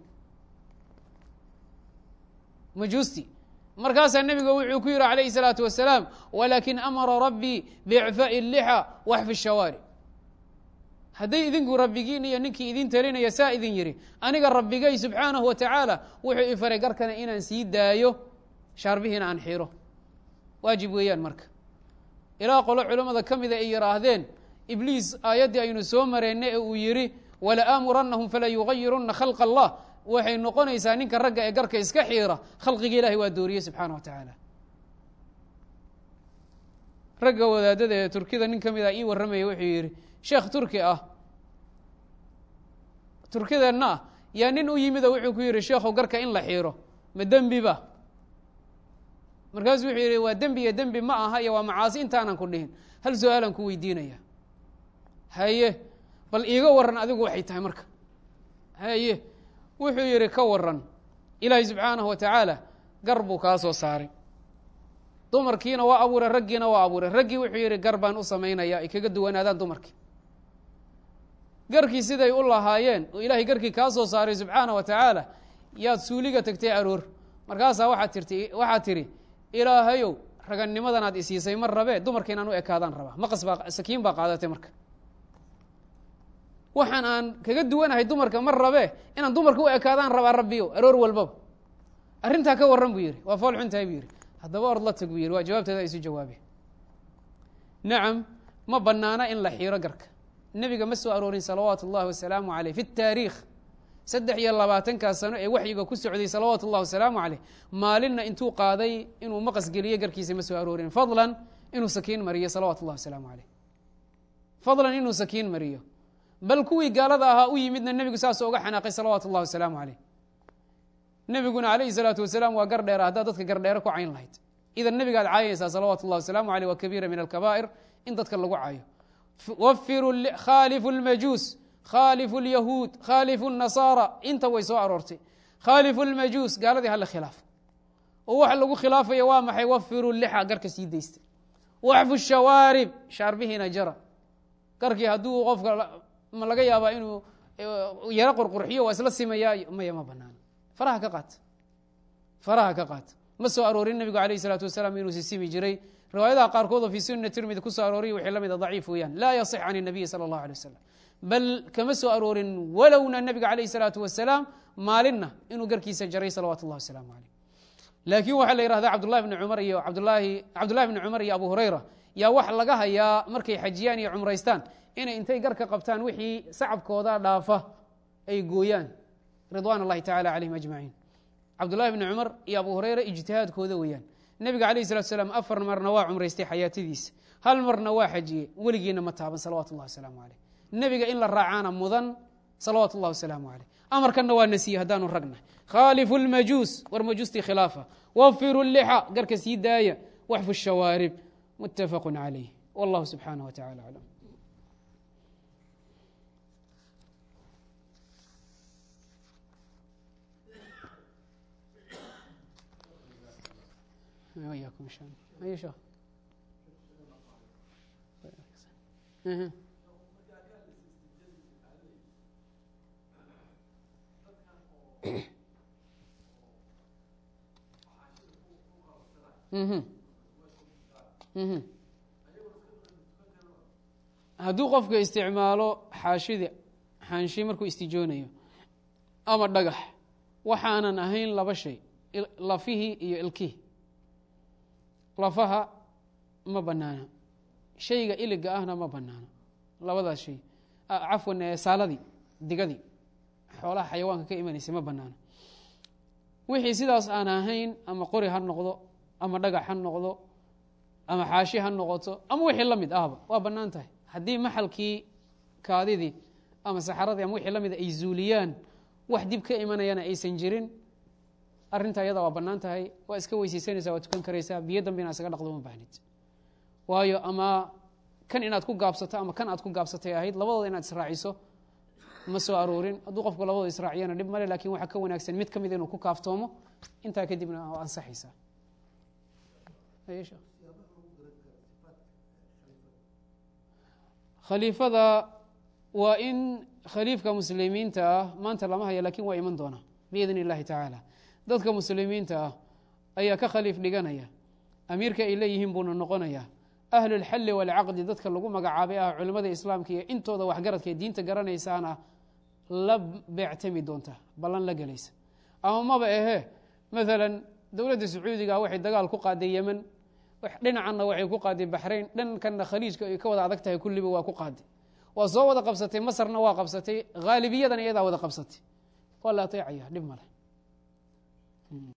majuusti markaasaa nebiga wuxuu ku yihi alayhi الsalaatu wasalaam walakin amara rabbii biicfaaءi اlixa waxfi shawaari hadday idinku rabbigiin iyo ninkii idin talinaya saa idin yidhi aniga rabbigay subxaanahu wa tacaala wuxuu i faray garkana inaan sii daayo shaarbihiina aan xiro waajib weeyaan marka ilaa qolo culammada ka mida ay yidhaahdeen ibliis aayaddii aynu soo mareenna ee uu yidhi wala aamurannahum fala yugayirunna khalqa allah waxay noqonaysaa ninka ragga ee garka iska xiira khalqiga ilahay waa dooriyey subxaana wa tacaala ragga wadaadada ee turkida nin ka mid a ii warramaya wuxuu yidhi sheekh turki ah turkideenna ah yaa nin u yimid oo wuxuu ku yidhi sheekhow garka in la xiiro ma dembi ba markaasuu wuxuu yidhi waa dembi iyo dembi ma aha iyo waa macaasi intaanan ku dhihin hal su-aalan ku weydiinaya haye bal iiga waran adigu waxay tahay marka haye wuxuu yidhi ka waran ilaahay subxaanahu wa tacaala gar buu kaa soo saaray dumarkiina waa abuuray raggiina waa abuuray raggii wuxuu yidhi gar baan u samaynaya ay kaga duwanaadaan dumarkii garkii siday u lahaayeen oo ilaahay garkii kaa soo saaray subxaana wa tacaala yaad suuliga tagtay aroor markaasaa waxaad tirti waxaad tidhi ilaahayow raganimadanaad isiisay mar rabee dumarka inaan u ekaadaan rabaa maqas baa sakiin baa qaadatay marka waxaan aan kaga duwanahay dumarka mar rabee inaan dumarka u ekaadaan rabaa rabbiyo aroor walbaba arrintaa ka warran buu yidhi waa fool xuntahay buu yidhi haddaba ord la tag buu yidhi waa jawaabteeda isu jawaabeen nacam ma banaana in la xiiro garka nebiga ma soo aroorin salawaatu اllahi wasalaamu aleyh fi taariikh saddex iyo labaatankaa sano ee waxyiga ku socday salawaatu اllahi wasalaamu aleyh maalinna intuu qaaday inuu maqas geliyo garkiisa ma soo aroorin fadlan inuu sakiin mariyo salawatu اllahi wasalaamu aleyh fadlan inuu sakiin mariyo bal kuwii gaalada ahaa u yimidna nebigu saasoo uga xanaaqay salawaatu اllahi wasalaamu aleyh nebiguna alayhi salaatu wasalaam waa gar dheera haddaad dadka gardheere ku cayn lahayd idan nebigaad caayaysaa salawaatu اllahi wasalaamu aleyh waa kabiira min alkabaa'ir in dadka lagu caayo wafiru khaalifu اlmajuus khaalifu اlyahuud khaalifu الnasaara inta way soo aroortay khaalifu اlmajuus gaaladii hala khilaafo oo waxa lagu khilaafaya waa maxay wafiru lixa garka sii daysta waxfu shawaarib shaarbihiina jara garkii hadduu qofka ma laga yaabaa inuu yaro qurqurxiyo waa isla simayaa maya ma banaano faraha ka qaata faraha ka qaata ma soo aroorin nebigu alayh الsalaatu wasalaam inuu sisimi jiray riwaayadaha qaarkood oo fi sunna tirmidi ku soo arooriya waxay la mida daciif weeyaan laa yasix can الnabiyi salى اllahu alيه wasalam bal kama soo aroorin walowna nebiga alayh الsalaatu wasalaam maalinna inuu garkiisa jaray salawatu اllahi wasalaamu aleyh laakiin waxaa la yihahda cabdullahi bni cumar iyo abdulahi cabdullahi bni cumar iyo abu hurayra yaa wax laga hayaa markay xajiyaan iyo cumraystaan inay intay garka qabtaan wixii sacabkooda dhaafa ay gooyaan ridwan اllahi tacala calayhim ajmaciin cabdullahi bni cumar iyo abu hurayra ijtihaadkooda weeyaan nebiga alayh salatu salaam afar marna waa cumraystay xayaatadiisa hal marna waa xajiyey weligiina ma taaban salawatu اllahi wasalaamu aleyh nebiga in la raacaana mudan salawaatu اllahi wasalaamu aleyh amarkanna waa nasiye haddaanu ragna khaalifu اlmajuus war majuustii khilaafa wafiru lixa garka sii daaya waxfu shawaarib mutafaqu calayh wallahu subxaanah wa tacala aclam وإياكم إن شاء الله أي شيء أها. Mhm. Mhm. hadduu qofka isticmaalo xaashida xaanshi markuu istijoonayo ama dhagax waxaanan ahayn laba shay lafihii iyo ilkihii lafaha ma banaana shayga iliga ahna ma banaana labadaas shay cafwan saaladii digadii xoolaha xayawaanka ka imanaysa ma banaana wixii sidaas aan ahayn ama qori ha noqdo ama dhagax ha noqdo ama xaashi ha noqoto ama wixii la mid ahba waa bannaan tahay haddii maxalkii kaadidii ama saxaradii ama wixii la mida ay zuuliyaan wax dib ka imanayana aysan jirin arrinta iyada waa bannaan tahay waa iska weysaysanaysaa waa tukan karaysaa biyo dambe inaad isaga dhaqdo uma baahnid waayo ama kan inaad ku gaabsato ama kan aad ku gaabsatay ahayd labadooda inaad israaciso ma soo aroorin hadduu qofku labadooda israaciyana dhib male lakin waxaa ka wanaagsan mid ka mid inuu ku kaaftoomo intaa kadibna waa ansaxaysaa khaliifada waa in khaliifka muslimiinta ah maanta lama haya lakin waa iman doona biidn اllahi tacaala dadka muslimiinta ah ayaa ka khaliif dhiganaya amiirka ay leeyihiin buuna noqonaya ahlu اlxalli wاlcaqdi dadka lagu magacaabay ah culimada islaamka iyo intooda waxgaradka ee diinta garanaysaana la beectami doonta ballan la gelaysa ama maba ahee maala dowladda sacuudiga waxay dagaal ku qaaday yemen dhinacanna waxay ku qaaday baxrayn dhankanna khaliijka ay ka wada adag tahay kulliba waa ku qaaday waa soo wada qabsatay masarna waa qabsatay haalibiyadan iyadaa wada qabsatay waa la ateecaya dhib male